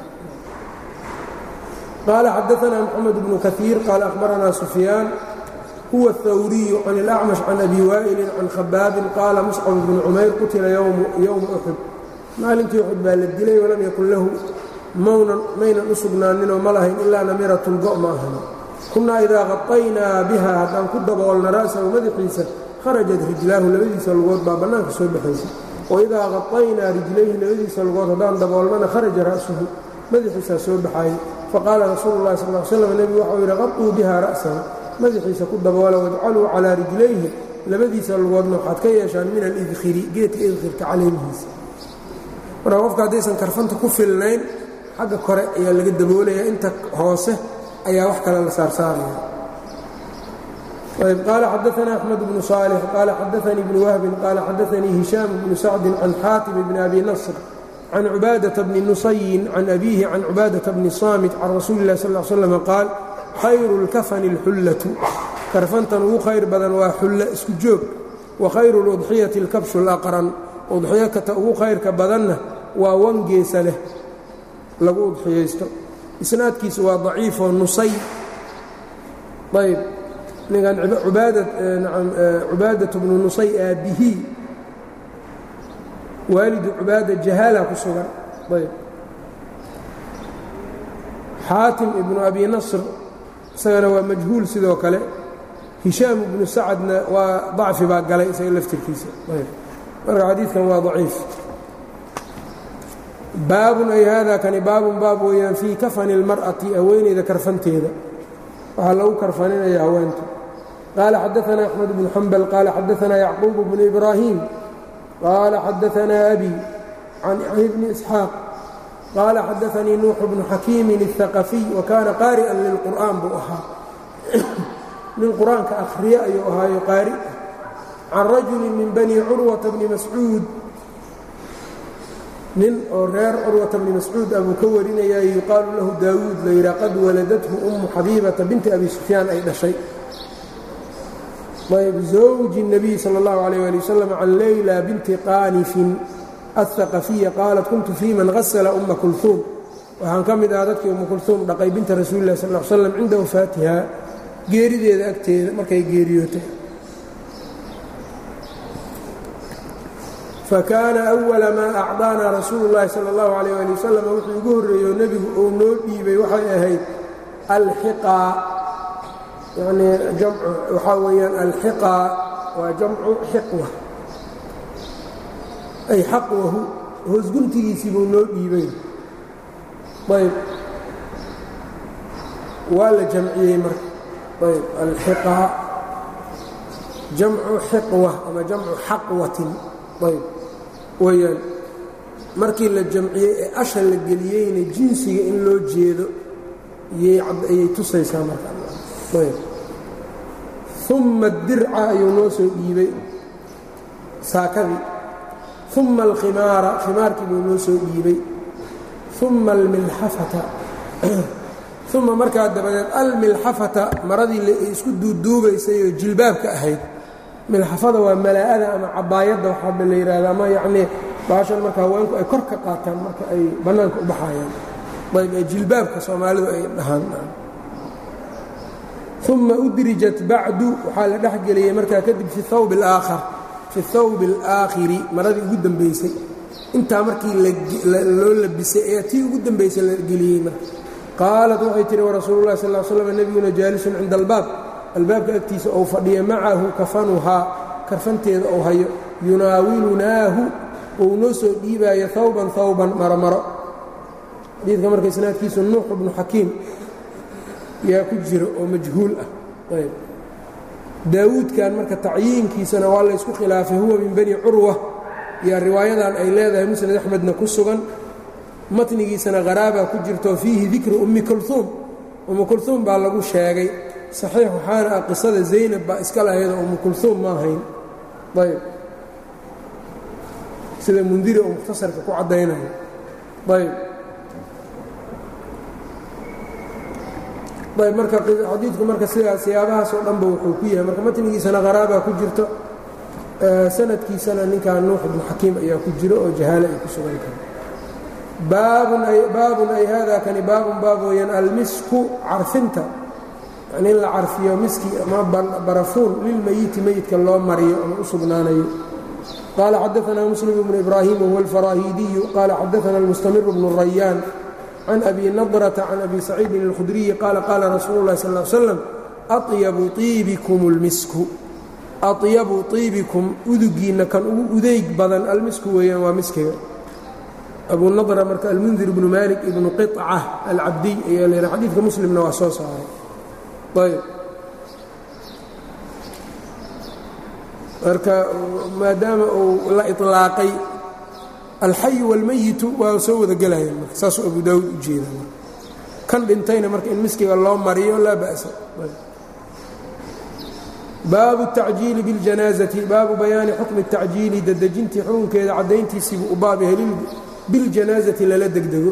qaala xadaثna mxamed bnu kaثiir qaala akhbaranaa sufyaan huwa الthawriyu can اlأcmash can abi waa'ilin can khabaabin qaala muscab bnu cumayr qutila yowma uxud maalinkii uxud baa la dilay walam yakun lahu mawnan maynan u sugnaaninoo ma lahayn ilaa namiratun go' ma ahan kunnaa idaa qaطaynaa biha haddaan ku daboolna ra'sahu madaxiisa kharajat rijlaahu labadiisa lugood baa bannaanka soo baxaysa waidaa qaطaynaa rijlayhi labadiisa lugood haddaan daboolnana kharaja ra'suhu madaxiisaa soo baxaayey faqaala rasuulu اllahi sal l slam nebigu waxau yidhi qaطuu biha ra'sahu madaxiisa ku daboola wajcaluu calaa rijlayhi labadiisa lugoodna waxaad ka yeeshaan min alidkhiri geedka idkhirka caleemihiisa marka qofka haddaysan karfanta ku filnayn xagga kore ayaa laga daboolaya inta hoose ayaa wax kale la saarsaaraya ayb qaala xadaana axmed bnu صaalix qaala xadaanii bnu wahbin qaala xadaanii hishaam bnu sacdin can xaatim bni abi nasr can cubaadaةa bni nusayin can abiihi can cubaadaةa bni saamit can rasuuli اlah sal slam qaal khayru اlkafani اlxullatu karfantan ugu khayr badan waa xulla isku joog wa khayru اludxiyati اlkabshu اlaqran udxiyo kata ugu khayrka badanna waa wangeesa leh lagu udxiyaysto isnaadkiisu waa daciifoo nusay ayb ninkan cubaadaة bnu nusay aabihii waalidu cubaada jahaala ku sugan ayb xaatim ibnu abi nasr isagana waa majhuul sidoo kale hishaam ibnu sacadna waa dacfi baa galay isaga laftirkiisa ayb marka xadiidkan waa daciif baabun ay hada kani baabun baab weeyaan fii kafani اlmar'ati haweeneyda karfanteeda waxaa lagu karfaninaya haweenta qaala xadaana axmed bnu xambal qaala xadaana yacquub bnu ibraahim qaala xadaana abi can bni isxaaq qaala xadaanii nuuxu bnu xakiimin الثaqafiy wakaana qaari'an lilqur'aan buu ahaa nin qur-aanka akhriye ayuu ahaayo qaari can rajuli min bani curwata bni mascuud nin oo reer curwata bni mascuud ah buu ka warinaya yuqaalu lahu daawuud la yidhaha qad waladathu ummu xabiibata binti abi sufyaan ay dhashay ayb zawji الnabiy salى اllahu عalيyه ali wasalam can leyla binti qaanifin aلثaqafiya qaalat kuntu fii man hasla uma kulhuum waxaan ka mid ahaa dadkii umma kulhuum dhaqay binta rasuuli lah sal l slam cinda wafaatiha geerideeda agteeda markay geeriyootay fakaana أwala maa acطaanaa rasuulu اllahi salى اllahu عalيyه ali wasalam wuxuu ugu horreeyo nebigu uu noo dhiibay waxay ahayd alxiqaa yani waxaa weeyaan alxiqaa waa jamcu xiqwa ay xaqwahu hoosguntigiisii buu noo dhiibay ayb waa la jamciyey marka ayb alxiqaa jamcu xiqwa ama jamcu xaqwatin ayb weyaan markii la jamciyey ee asha la geliyeyna jinsiga in loo jeedo ayay tusaysaa markaayb uma dirca ayuu noo soo dhiibay saakadii uma alkhimaara khimaarkii buu noo soo dhiibay uma almilxafata uma markaa dabadeed almilxafata maradii isku duuduubaysay oo jilbaabka ahayd milxafada waa malaa'ada ama cabaayadda waxaaba la yidhaahda ama yacnii baashan marka haweenku ay kor ka qaataan marka ay bannaanka u baxayaan ayb ee jilbaabka soomaalidu ay dhahaan uma udrijat bacdu waxaa la dhex geliyey markaa kadib fi hawb alaakhar fi thawbi alaakhiri maradii ugu dambaysay intaa markii loo labisay ee tii ugu dambaysay la geliyey marka qaalat waxay tihi warasuulu llahi sal l slam nebiguna jaalisun cinda albaab albaabka agtiisa ou fadhiya macahu kafanuhaa karfanteeda ou hayo yunaawilunaahu ou noo soo dhiibaayo hawban hawban maromaro xadiidka marka isnaadkiisu nuux bnu xakiim yaa ku jiro oo majhuul ah ayb daawuudkan marka tacyiinkiisana waa laysku khilaafay huwa min bani curwa yaa riwaayadan ay leedahay musnad axmedna ku sugan matnigiisana haraabaa ku jirto fiihi dikru ummi kulhuum ummu kulhuum baa lagu sheegay saxiix waxaana ah qisada zaynab baa iska lahaydoo ummu kulhuum ma ahayn ayb sida mundiri oo mukhtasarka ku caddaynayo ayb ayb marka xadiidku marka sidaa siyaabahaasoo dhanba wuxuu ku yahay marka matnigiisana qaraabaa ku jirto sanadkiisana ninkan nuux ibnu xakiim ayaa ku jiro oo jahaale ay ku sugan tahay baabun ay hada kani baabun baab weeyaan almisku carfinta yani in la carfiyo miski ama barafuun lilmeyiti meyidka loo mariyo ama u sugnaanayo qaala xadaanaa muslim bnu ibraahim wahuwa alfaraahiidiyu qaala xadaana almustamir bnu rayaan can abi nadrata can abi saciidin اlkhudriyi qaala qaala rasuulu اlahi sal l slam aطyabu iibikum اlmisku aطyabu iibikum udugiinna kan ugu udeyg badan almisku weeyaan waa miskiga abu nadra marka almundir ibnu malik ibnu qiطca alcabdiy ayaa la yidhaha xadiidka muslimna waa soo saaray ayb marka maadaama uu la iطlaaqay alxayu wاlmayitu waa soo wada gelayaan marka saasuu abu daawuud u jeeda kan dhintayna marka in miskiga loo mariyo laa ba'sa baabu التacjiili bاljanaazati baabu bayaani xukmi الtacjiili dadejintii xukunkeeda caddayntiisiibuu u baab yahay biاljanaazati lala degdego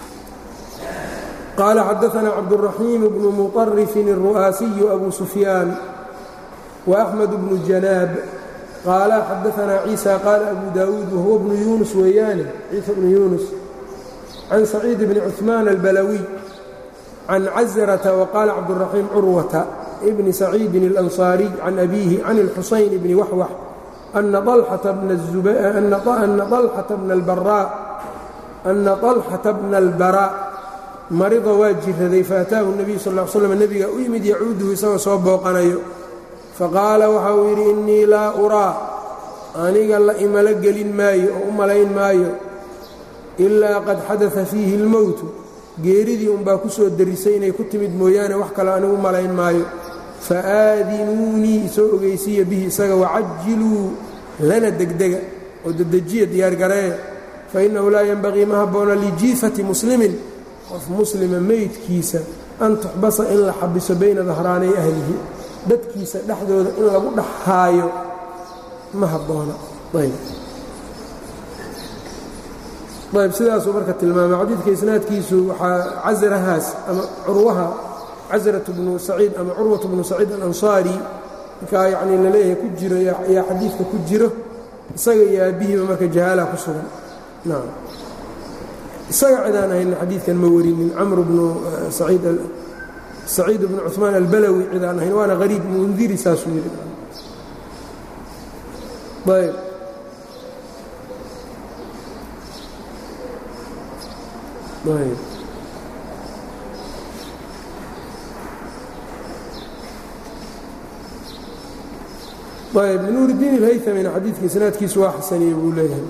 qaala xadaثna cabdالرaxiim bnu muطarifin الru'aasiyu abu sufyaan وأxmed bnu janaab qaala xadaثna ciisa qaala abu daawuud wahuwa bnu yunus weeyaane ciisa bnu yunus can saciid bni cuثmaan albalawiy can cazrata waqaala cabdالرaxiim curwata bni saciidin اlanصaariy can abiihi can اlxusayn bni waxwax ana طalxata bna اlbarا marida waa jiraday faataahu الnabiyu sal ا l slm nebiga u yimid yacuuduhu isagoo soo booqanayo faqaala waxa uu yidhi innii laa uraa aniga la imalo gelin maayo oo u malayn maayo ilaa qad xadaثa fiihi اlmowtu geeridii unbaa ku soo derisay inay ku timid mooyaane wax kale anigu malayn maayo faaadinuunii isoo ogeysiiya bihi isaga wacajiluu lana degdega oo dedejiya diyaargareeya fainnahu laa yenbagii ma habboona lijiifati muslimin qof muslima meydkiisa an tuxbasa in la xabiso bayna dahraanay ahlihi dadkiisa dhexdooda in lagu dhex haayo ma habboona ayb ayb sidaasuu marka tilmaamay xadiidka isnaadkiisu waxaa casrahaas ama curwaha casratu bnu saciid ama curwatu bnu saciid alansaari ninkaa yacnii laleeyahay ku jiro ayaa xadiidka ku jiro isaga iyo aabbihiiba marka jahaalaha ku sugan nacam isaga cidaan ahayna xadiidkan ma warinin camr bnu saciid saciid bnu cuثmaan albalawi cidaan ahayn waana hariib mundiri saasuu yidhi ayb ayb ayb nuur الdiin اlhaytamina xadiidka isnaadkiisu waa xasaniye buu leeyahay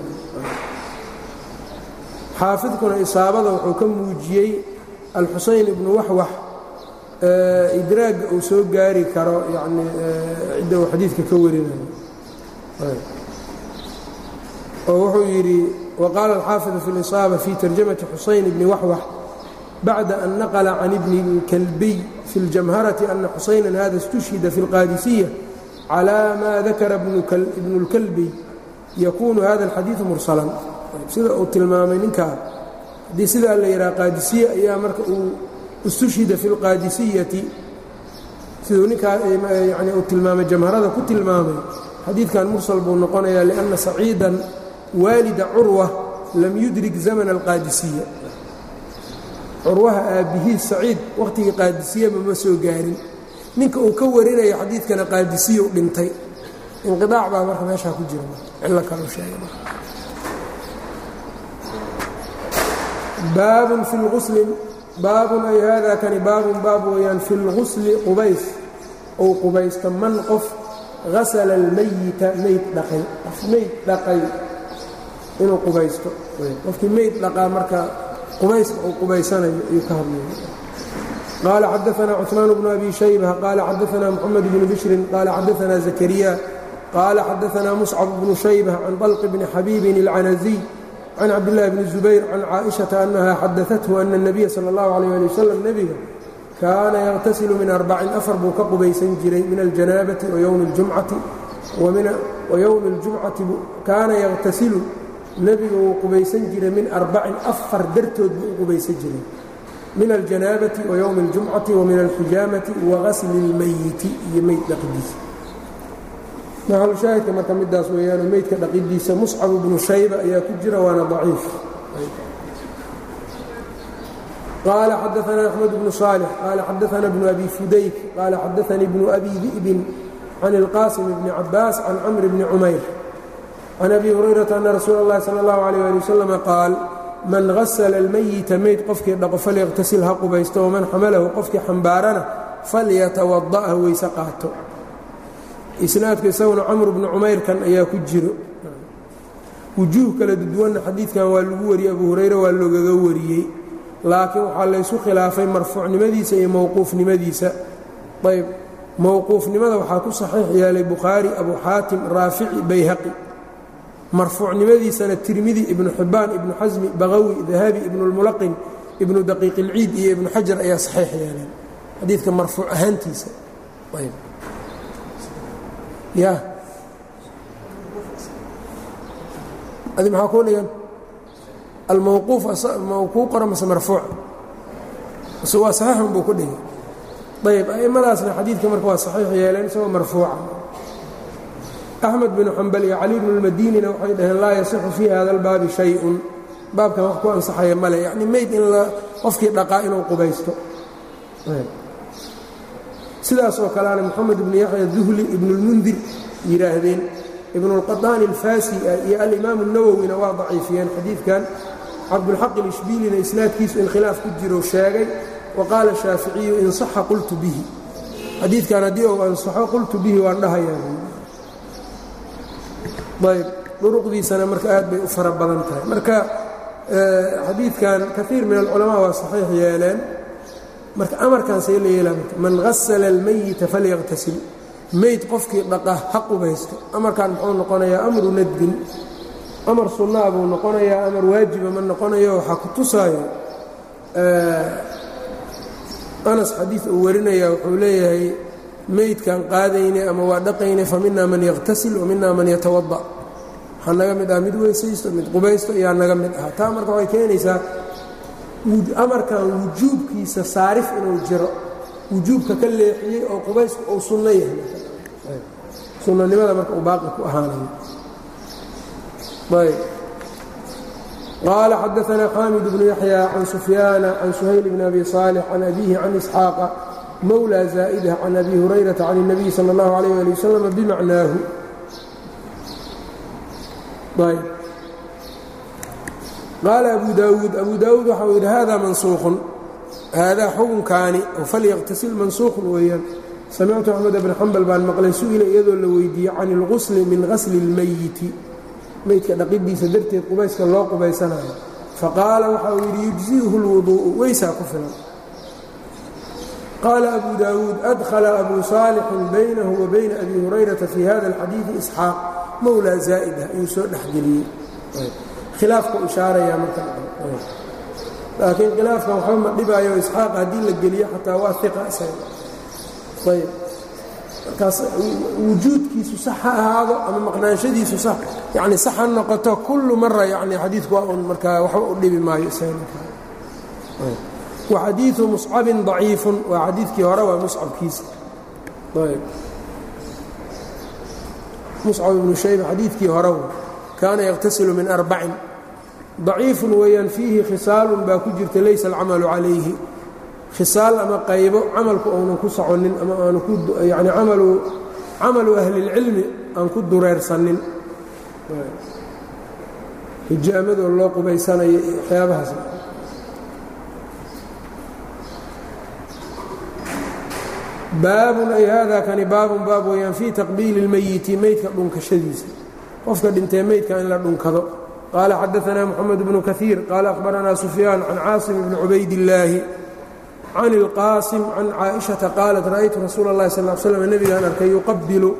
xaafidkuna isaabada wuxuu ka muujiyey alxusayn ibnu waxwax idraagga uu soo gaari karo yani cidda uu xadiidka ka warinayo oo wuxuu yidhi waqaala alxaafiظu fi اliصaaba fi tarjamati xusayn bni waxwax bacda an naqla can ibni اlkalbiy fi اljamharati ana xusayna hada اstushhida fi اlqaadisiya calى ma dakara ibnu اlkalbiy yakunu hada اlxadiiثu mursalan sida uu tilmaamay ninkaa haddii sidaa la yidhaha qaadisiye ayaa marka uu istushhida fi اlqaadisiyati siduu ninkaa yani uu tilmaamay jamharada ku tilmaamay xadiidkan mursal buu noqonayaa liأnna saciidan waalida curwa lam yudrik zamana alqaadisiya curwaha aabbihiis saciid wakhtigii qaadisiyaba ma soo gaarin ninka uu ka warinayo xadiidkana qaadisiya u dhintay inqiaac baa marka meeshaa ku jira cillo kalu sheegay baabun fi lgusli baabun ay haadaa kani baabun baab weeyaan fi lgusli qubays ou qubaysto man qof hasala almayita mayd dhaqay qof mayd dhaqay inuu qubaysto qofkii mayd dhaqaa marka qubayska uu qubaysanayo ayuu ka hadlaya qaala xadaثna cثmaan bnu abi shayba qaala xadaثna mxamed bnu bishrin qaala xadaثna zakariya qaala xadaثna muscab bnu shayba can طalq bni xabiibin اlcanaziy can cabdالlahi bni zubayr can caaئiشhaةa anaha xadaثathu ana الnabiya salى اllahu عalيه ali waslm nebiga kaana yaqtasilu min arbacin afar buu ka qubaysan jiray min aljanaabati wayowmi اljumcati wayowmi اljumcati kaana yaqtasilu nebiga wuu qubaysan jiray min arbacin afar dartood buu u qubaysan jiray min aljanaabati wayowmi اljumcati wa min alxijaamati wagasli اlmayiti iyo meyd dhaqidiisa maxalushaahidka marka midaas weeyaano meydka dhaqidiisa muscab bnu shayba ayaa ku jira waana daciif qال xadaثna أحمد بن صالح qال xadaثna بن أbي fudayk qال xadaثnii بن أbي ذئب عن الqاsم بن cabاas عن cمر بن cmayr عن أbي هurayرaةa أن rasuul الlahi slى الlaه عليه لي وsلم qaal man غasla الmayita meyd qofkii dhaqo falyqtasil ha qubaysto وman xamalahu qofkii xambaarana falyatawaضأ ha weyse qaato isnaadku isaguna cmr بن cumayrkan ayaa ku jiro wujuuh kala duduwanna xadiidkan waa lagu wariyey abu hurayre waa loogaga wariyey laakiin waxaa laysu khilaafay marfuucnimadiisa iyo mowquufnimadiisa ayb mowquufnimada waxaa ku saxiix yeelay bukhaari abu xaatim raafici bayhaqi marfuucnimadiisana tirmidi ibnu xibbaan ibnu xasmi baqawi dahabi ibnulmulaqin ibnu daqiiq ilciid iyo ibnu xajar ayaa saxiix yeeleen xadiidka marfuuc ahaantiisa ayb ya adi maxaa kuu dhigan almawquuf ma kuu qora mase marfuuc mase waa saxiixun buu ku dhigay ayb a'immadaasna xadiidka marka waa saxiix yeeleen isagoo marfuuca axmed binu xambal iyo cali bnu lmadinina waxay dhaheen laa yasixu fii hada albaabi shay-un baabkan wax ku ansaxaya male yacni mayd in qofkii dhaqaa inuu qubaysto sidaas oo kaleana moxamed ibnu yaxya duhli ibnulmundir yidhaahdeen ibnulqadaani alfaasi iyo alimaamu nawowina waa daciifiyeen xadiidkan cabdulxaq ilishbiilina isnaadkiisu in khilaaf ku jiro sheegay wa qaala shaaficiyu in saxa qultu bihi xadiidkan haddii uu ansaxo qultu bihi waan dhahayaa ayb duruqdiisana marka aad bay u fara badan tahay marka xadiidkan kaiir min alculamaa waa saxiix yeeleen marka amarkan see la yeelaa marka man hasala almayita falyaqtasil meyd qofkii dhaqa ha qubaysto amarkan muxuu noqonayaa amru nadbin amar sunnaa buu noqonayaa amar waajiba ma noqonayo waxaa ku tusaayo anas xadiid uu warinaya wuxuu leeyahay meydkan qaadaynay ama waa dhaqaynay fa minaa man yaqtasil wa minaa man yatawada waxaa naga mid ah mid weysaysto mid qubaysto ayaa naga mid ah taa marka waxay keenaysaa amarkan wujuubkiisa saarif inuu jiro wujuubka ka leexiyey oo qubaysku uu sunno yahay sunnanimada marka uu baaqi ku ahaanayo ayb qaala xadaanaa xaamid bnu yaxya can sufyaana can suhayl bn abi صaalix can abihi can isxaaqa mowlى zaa'dah can abi hurayrata can الnabiy salى اllahu alayh ali wasalam bimacnaahu ayb qaala abu daawuud abu daawuud waxa uu yidhi hada mansuuqun haadaa xukunkaani oo falyaqtasil mansuuqun weeyaan samictu axmed bn xambal baan maqlay su-ila iyadoo la weydiiyey can اlqusli min qasli اlmayiti meydka dhaqidiisa darteed qubayska loo qubaysanayo faqaala waxa uu yidhi yujzi'uhu اlwuduu'u weysaa ku filan qaala abu daawuud adkhala abu saalixin baynahu wa bayna abi hurayrata fii hada اlxadiidi isxaaq mowlaa zaa'ida ayuu soo dhexgeliyey khilaafku ishaarayaa marka laakiin khilaafkan waxba ma dhibaayo isxaaq haddii la geliyo xataa waa iqa isaga ayb markaas wujuudkiisu sax ha ahaado ama maqnaanshadiisu sax yani sax ha noqoto kullu mara yani xadiidku waa un markaa waxba u dhibi maayo isaga wa xadiidu muscabin daciifun waa xadiidkii hore waa muscabkiisa ayb muscab ibnu shayba xadiidkii hore kaana yaqtasilu min arbacin daciifun weeyaan fiihi khisaalun baa ku jirta laysa alcamalu calayhi khisaal ama qaybo camalku uunan ku soconin ama aanu yani amalu camalu ahlilcilmi aan ku dureersanin hijaamadoo loo qubaysanayo iyo waxyaabahaas baabun ay haadaa kani baabun baab weeyaan fii taqbiili اlmeyiti meydka dhunkashadiisa qofka dhintee meydka in la dhunkado qaala xadaanaa moxamed bnu kaiir qaala akhbaranaa sufyaan can caasim bni cubaydillaahi can ilqaasim can caaishata qaalat ra'aytu rasuula اllahi sal slam nebigaan arkay yuqabilu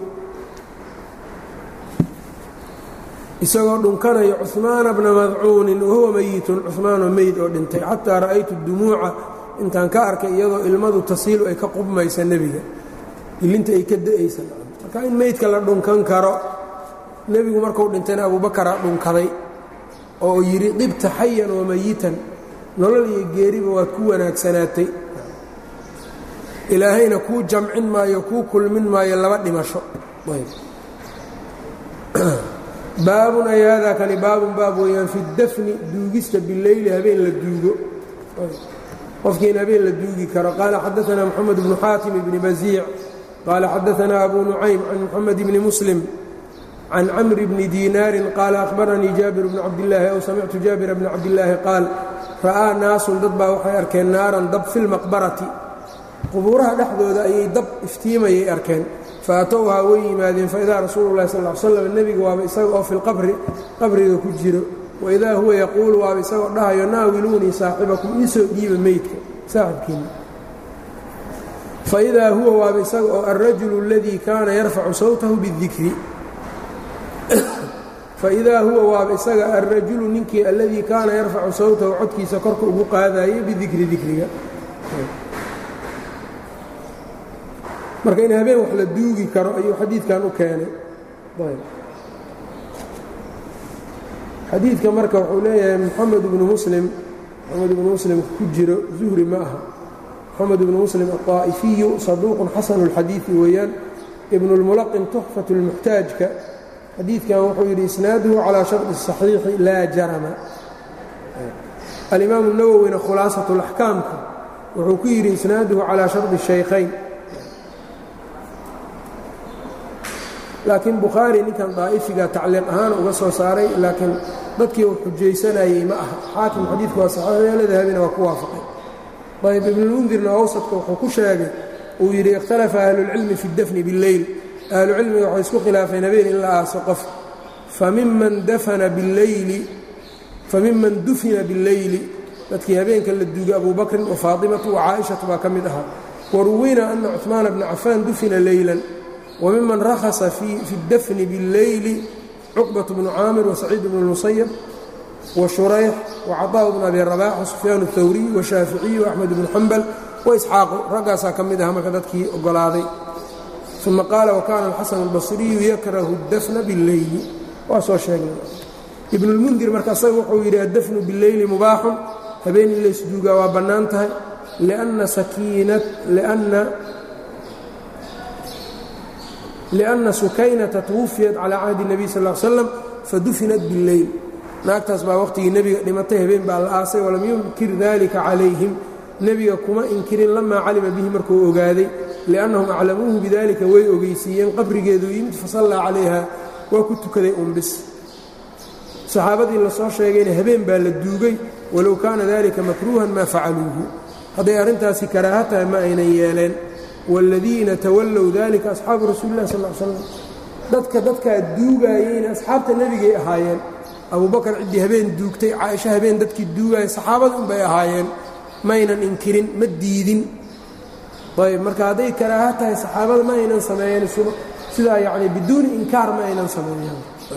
isagoo dhunkanayo cuhmaana bna madcuunin wahuwa meyitun cuhmaanoo meyd oo dhintay xataa ra'aytu dumuuca intaan ka arkay iyadoo ilmadu tasiilu ay ka qubmaysa nebiga ilinta ay ka da'aysa marka in meydka la dhunkan karo nebigu markuu dhintayna abubakaraa dhunkaday oo yidhi dhibta xayan wa mayitan nolol iyo geeriba waad ku wanaagsanaatay ilaahayna kuu jamcin maayo kuu kulmin maayo laba dhimasho baabun ay haadaa kani baabun baab weeyaan fi dafni duugista bileyli habeen la duugo qofkii in habeen la duugi karo qaala xadaanaa moxamed bnu xaatim bni basiic qaala xadaanaa abu nucaym can moxamed bni muslim can camri bni diinaarin qaala ahbaranii jaabir bnu cabdillaahi ow samictu jaabira bni cabdillaahi qaal ra'aa naasun dad baa waxay arkeen naaran dab fi lmaqbarati qubuuraha dhexdooda ayay dab iftiimayay arkeen faatowhaa way yimaadeen faidaa rasuulu lahi sal l slam nebiga waaba isaga oo filqabri qabriga ku jiro waidaa huwa yaquulu waaba isagoo dhahayo naawiluunii saaxibakum iisoo dhiiba meydka saaxibkiina faidaa huwa waaba isaga oo alrajulu اladii kaana yarfacu sawtahu bاdikri faidaa huwa waaba isaga alrajulu ninkii alladii kaana yarfacu sawtahu codkiisa korka ugu qaadayay bidikri dikriga marka in habeen wax la duugi karo ayuu xadiidkan u keenay xadiidka marka wuxuu leeyahay moxamed ibnu muslim moxamed ibnu muslim ku jiro zuhri ma aha moxamed ibnu muslim aلطaa'ifiyu saduuqun xasanu اlxadiidi weeyaan ibnu اlmulaqin tuxfat اlmuxtaajka xadiidkan wuxuu yidhi isnaaduhu calىa sharطi الصaxiixi laa jarama alimaamu nawowina khulaasaة اlaxkaamka wuxuu ku yidhi isnaaduhu calىa sharطi الشhaykhayn laakiin bukhaari ninkan daa'ifiga tacliiq ahaan uga soo saaray laakiin dadkii uu xujaysanayey ma aha xaakim xadiidku waa saxiixyo dahabina waa ku waafaqay ayb ibnulmundirna awsadka wuxuu ku sheegay uu yidhi ikhtalafa ahlulcilmi fi اdafni biاlleyl ahlucilmiga waxay isku khilaafeen habeen in la aaso qof famiman dafana biاlleyli famiman dufina biاlleyli dadkii habeenka la duugay abu bakrin wa faatimatu wa caaishatu baa ka mid ahaa waruwina ana cuثmaana bna cafaan dufina leylan wmiman rakhasa fi اdafni bاlleyli cuqbaة bnu caamir wasaciid bnu اlmusayab washurayx wacaطaaء bn abi rabax wasufyaan الthawriy washaaficiy وaxmed bnu xambal waisxaaqu raggaasaa ka mid aha marka dadkii ogolaaday uma qaala wakana alxasan اlbasriyu yakrahu اdafna bاlleyli waa soo sheegnay ibn اlmundir marka asaga wuxuu yidhi addafnu bاlleyli mubaaxun habeen in laysduugaa waa bannaan tahay لأنa sukaynata twufiyat calى cahdi النabiy sal اه slam fadufinat bاlleyl naagtaas baa waqhtigii nebiga dhimatay habeen baa la aasay walam yunkir dalika calayhim nebiga kuma inkirin lamaa calima bihi markuu ogaaday liأnnahum aclamuuhu bidalika way ogeysiiyeen qabrigeeduu yimid fasallaa calayha waa ku tukaday unbis saxaabadii lasoo sheegayna habeen baa la duugay walow kaana dalika makruuhan maa facaluuhu hadday arrintaasi karaaha tahay ma aynan yeeleen wاladiina tawallow dalika asxaabu rasuuli lah sal slam dadka dadkaa duugaayeyna asxaabta nebigay ahaayeen abubakar ciddii habeen duugtay caaisho habeen dadkii duugaayay saxaabada unbay ahaayeen maynan inkirin ma diidin ayb marka hadday karaaha tahay saxaabada ma aynan sameeyeen sidaa yani biduuni inkaar ma aynan sameeyeen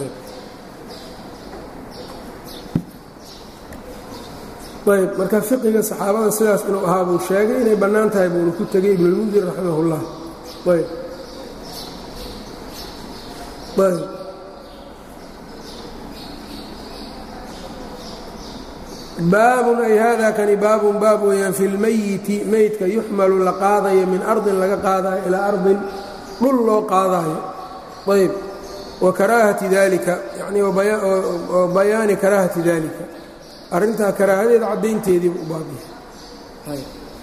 ayb marka fiqiga saxaabada sidaas inuu ahaa buu sheegay inay bannaan tahay buuna ku tegay ibnulmundir raximah اllah ayb ayb baabun ay hada kani baabun baab weeyaan fi lmayiti meydka yuxmalu la qaadayo min ardin laga qaadayo ilaa ardin dhul loo qaadaayo ayb wa karaahati dalika yani oo bayaani karaahati dalika arrintaa karaahadeeda caddaynteediiba u baabiya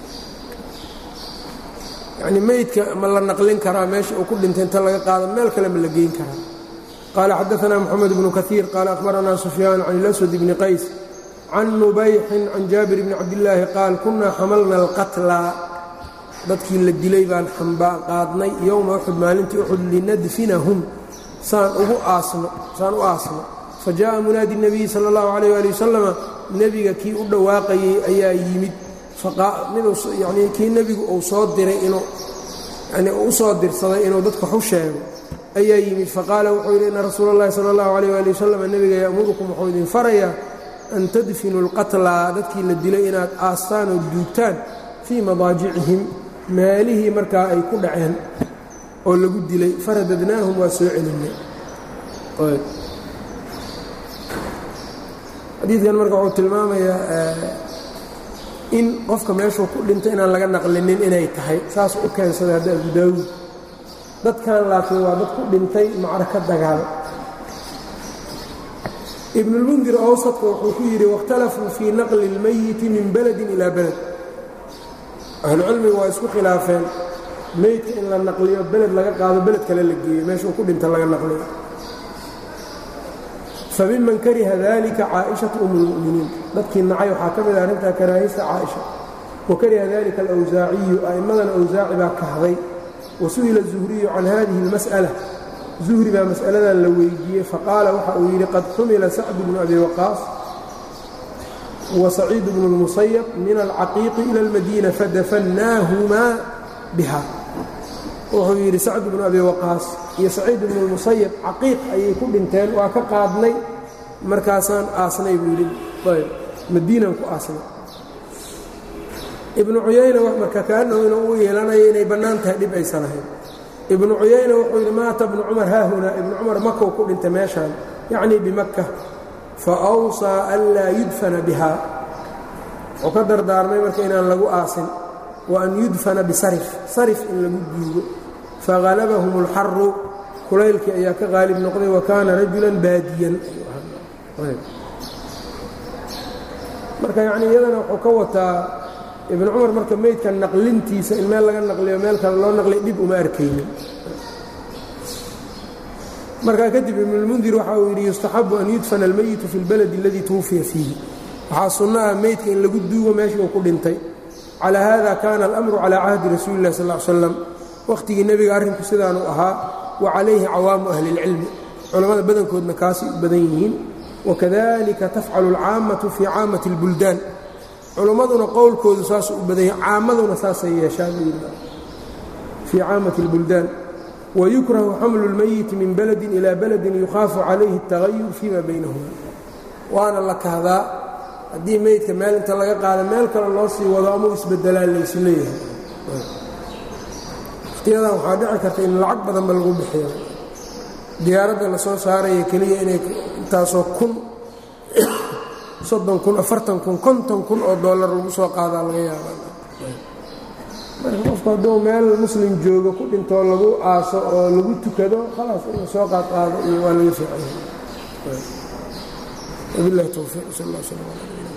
yacni meydka ma la naqlin karaa meesha uu ku dhintay inta laga qaado meel kale ma la geyn karaa qaala xadaanaa moxamed bnu kaiir qaala akhbaranaa sufyaan can ilaswad bni qays can nubayxin can jaabir bni cabdillaahi qaal kunaa xamalna alqatlaa dadkii la dilay baan qaadnay yowma uxud maalintii uxud linadfinahum saan ugu aasno saan u aasno fajaءa munaadi الnabiyi salى اllahu عalيyه ali wasalama nebiga kii u dhawaaqayey ayaa yimid yani kii nebigu uu soo diray inuu yani u soo dirsaday inuu dadka waxu sheego ayaa yimid faqaala wuxuu yidhi ina rasuula اllahi salى اllahu عalيyه ali wasalam nebiga ya'murukum wuxuu idin farayaa an tadfinuu اlqatlaa dadkii la dilay inaad aastaan oo duugtaan fii madaajicihim meelihii markaa ay ku dhaceen oo lagu dilay faradadnaahum waa soo celinay xadiidkan marka wuxuu tilmaamayaa in qofka meeshuu ku dhintay inaan laga naqlinin inay tahay saas u keensaday hadda abu daawuud dadkan laakiin waa dad ku dhintay macraka dagaal ibnulmundir awsadka wuxuu ku yidhi waاkhtalafuu fii naqli اlmayiti min beledin ilaa beled ahlucilmigu waa isku khilaafeen meydka in la naqliyo beled laga qaado beled kale la geeyo meeshuu ku dhinta laga naqliyo famiman kariha dalika caaئiشhaةu um اlmu'miniin dadkii nacay waxaa ka mid a arrintaa karaahista caaئiشha wa kariha dalika alawsaaciyu a'immadana awsaaci baa kahday wasu'ila الzuhriyu can hadihi اlmas'ala zuhri baa mas'aladan la weydiiyey faqaala waxa uu yidhi qad xumila sacdu bnu abi waqaas وسcيid بن المصyب min الcaqiiq ilى الmadينة fadafannaahumaa biha wuxuu yidhi sacd bnu abi waqaas iyo saciid bnu الmusaيب caqiiq ayay ku dhinteen waa ka qaadnay markaasaan aasnay buu yidhi madiinan ku aasnay ibnu cuyayna marka kaanahu inuu u yeelanayo inay bannaan tahay dhib aysan ahayn ibnu cuyayna wuxuu yidhi maata bnu cumar haahunaa ibnu cumar makow ku dhintay meeshaan yacnii bimaka faawsaa an laa yudfana biha wuxuu ka dardaarmay marka inaan lagu aasin wa an yudfana bisarif sarif in lagu duugo fahalabahum اlxaru kulaylkii ayaa ka qaalib noqday wa kaana rajulan baadiyan marka yacni iyadana wuxuu ka wataa ibnu cumar marka meydka naqlintiisa in meel laga naqliyo meel kale loo naqliy dhib uma arkaynin markaa kadib ibnulmundir waxa uu yidhi yustaxabu an yudfana almeyitu fi اlbaladi اladii twufiya fiihi waxaa sunno ah meydka in lagu duugo meeshii uu ku dhintay calaa hada kana alamru calaa cahdi rasuuli اllahi sal l slam wakhtigii nebiga arrinku sidaanuu ahaa wa calayhi cawaamu ahli اlcilmi culammada badankoodna kaasay u badan yihiin wakadalika tafcalu اlcaammatu fii caamati اlbuldaan culimmaduna qowlkoodu saasuu u badan yahay caammaduna saasay yeeshaan fii caamati اlbuldaan wyukrahu xamlu اlmeyiti min baladi ilaa baladin yukhaafu calayhi اtagayur fima baynahuma waana la kahdaa haddii meydka meel inta laga qaada meel kale loo sii wado ama u isbedelaa laysu leeyahay wakhtiyadan waxaa dhici karta in lacag badanba lagu bixiyo diyaaradda la soo saaraya keliya inay intaasoo kun soddon kun afartan kun konton kun oo dollar lagu soo qaadaa laga yaaba marka qofku hadduu meel muslim joogo ku dhintoo lagu aaso oo lagu tukado khalaas inuu soo qaadqaado iyo waa laga fiican yahay wabilahi towfiiq sal اllah slm ala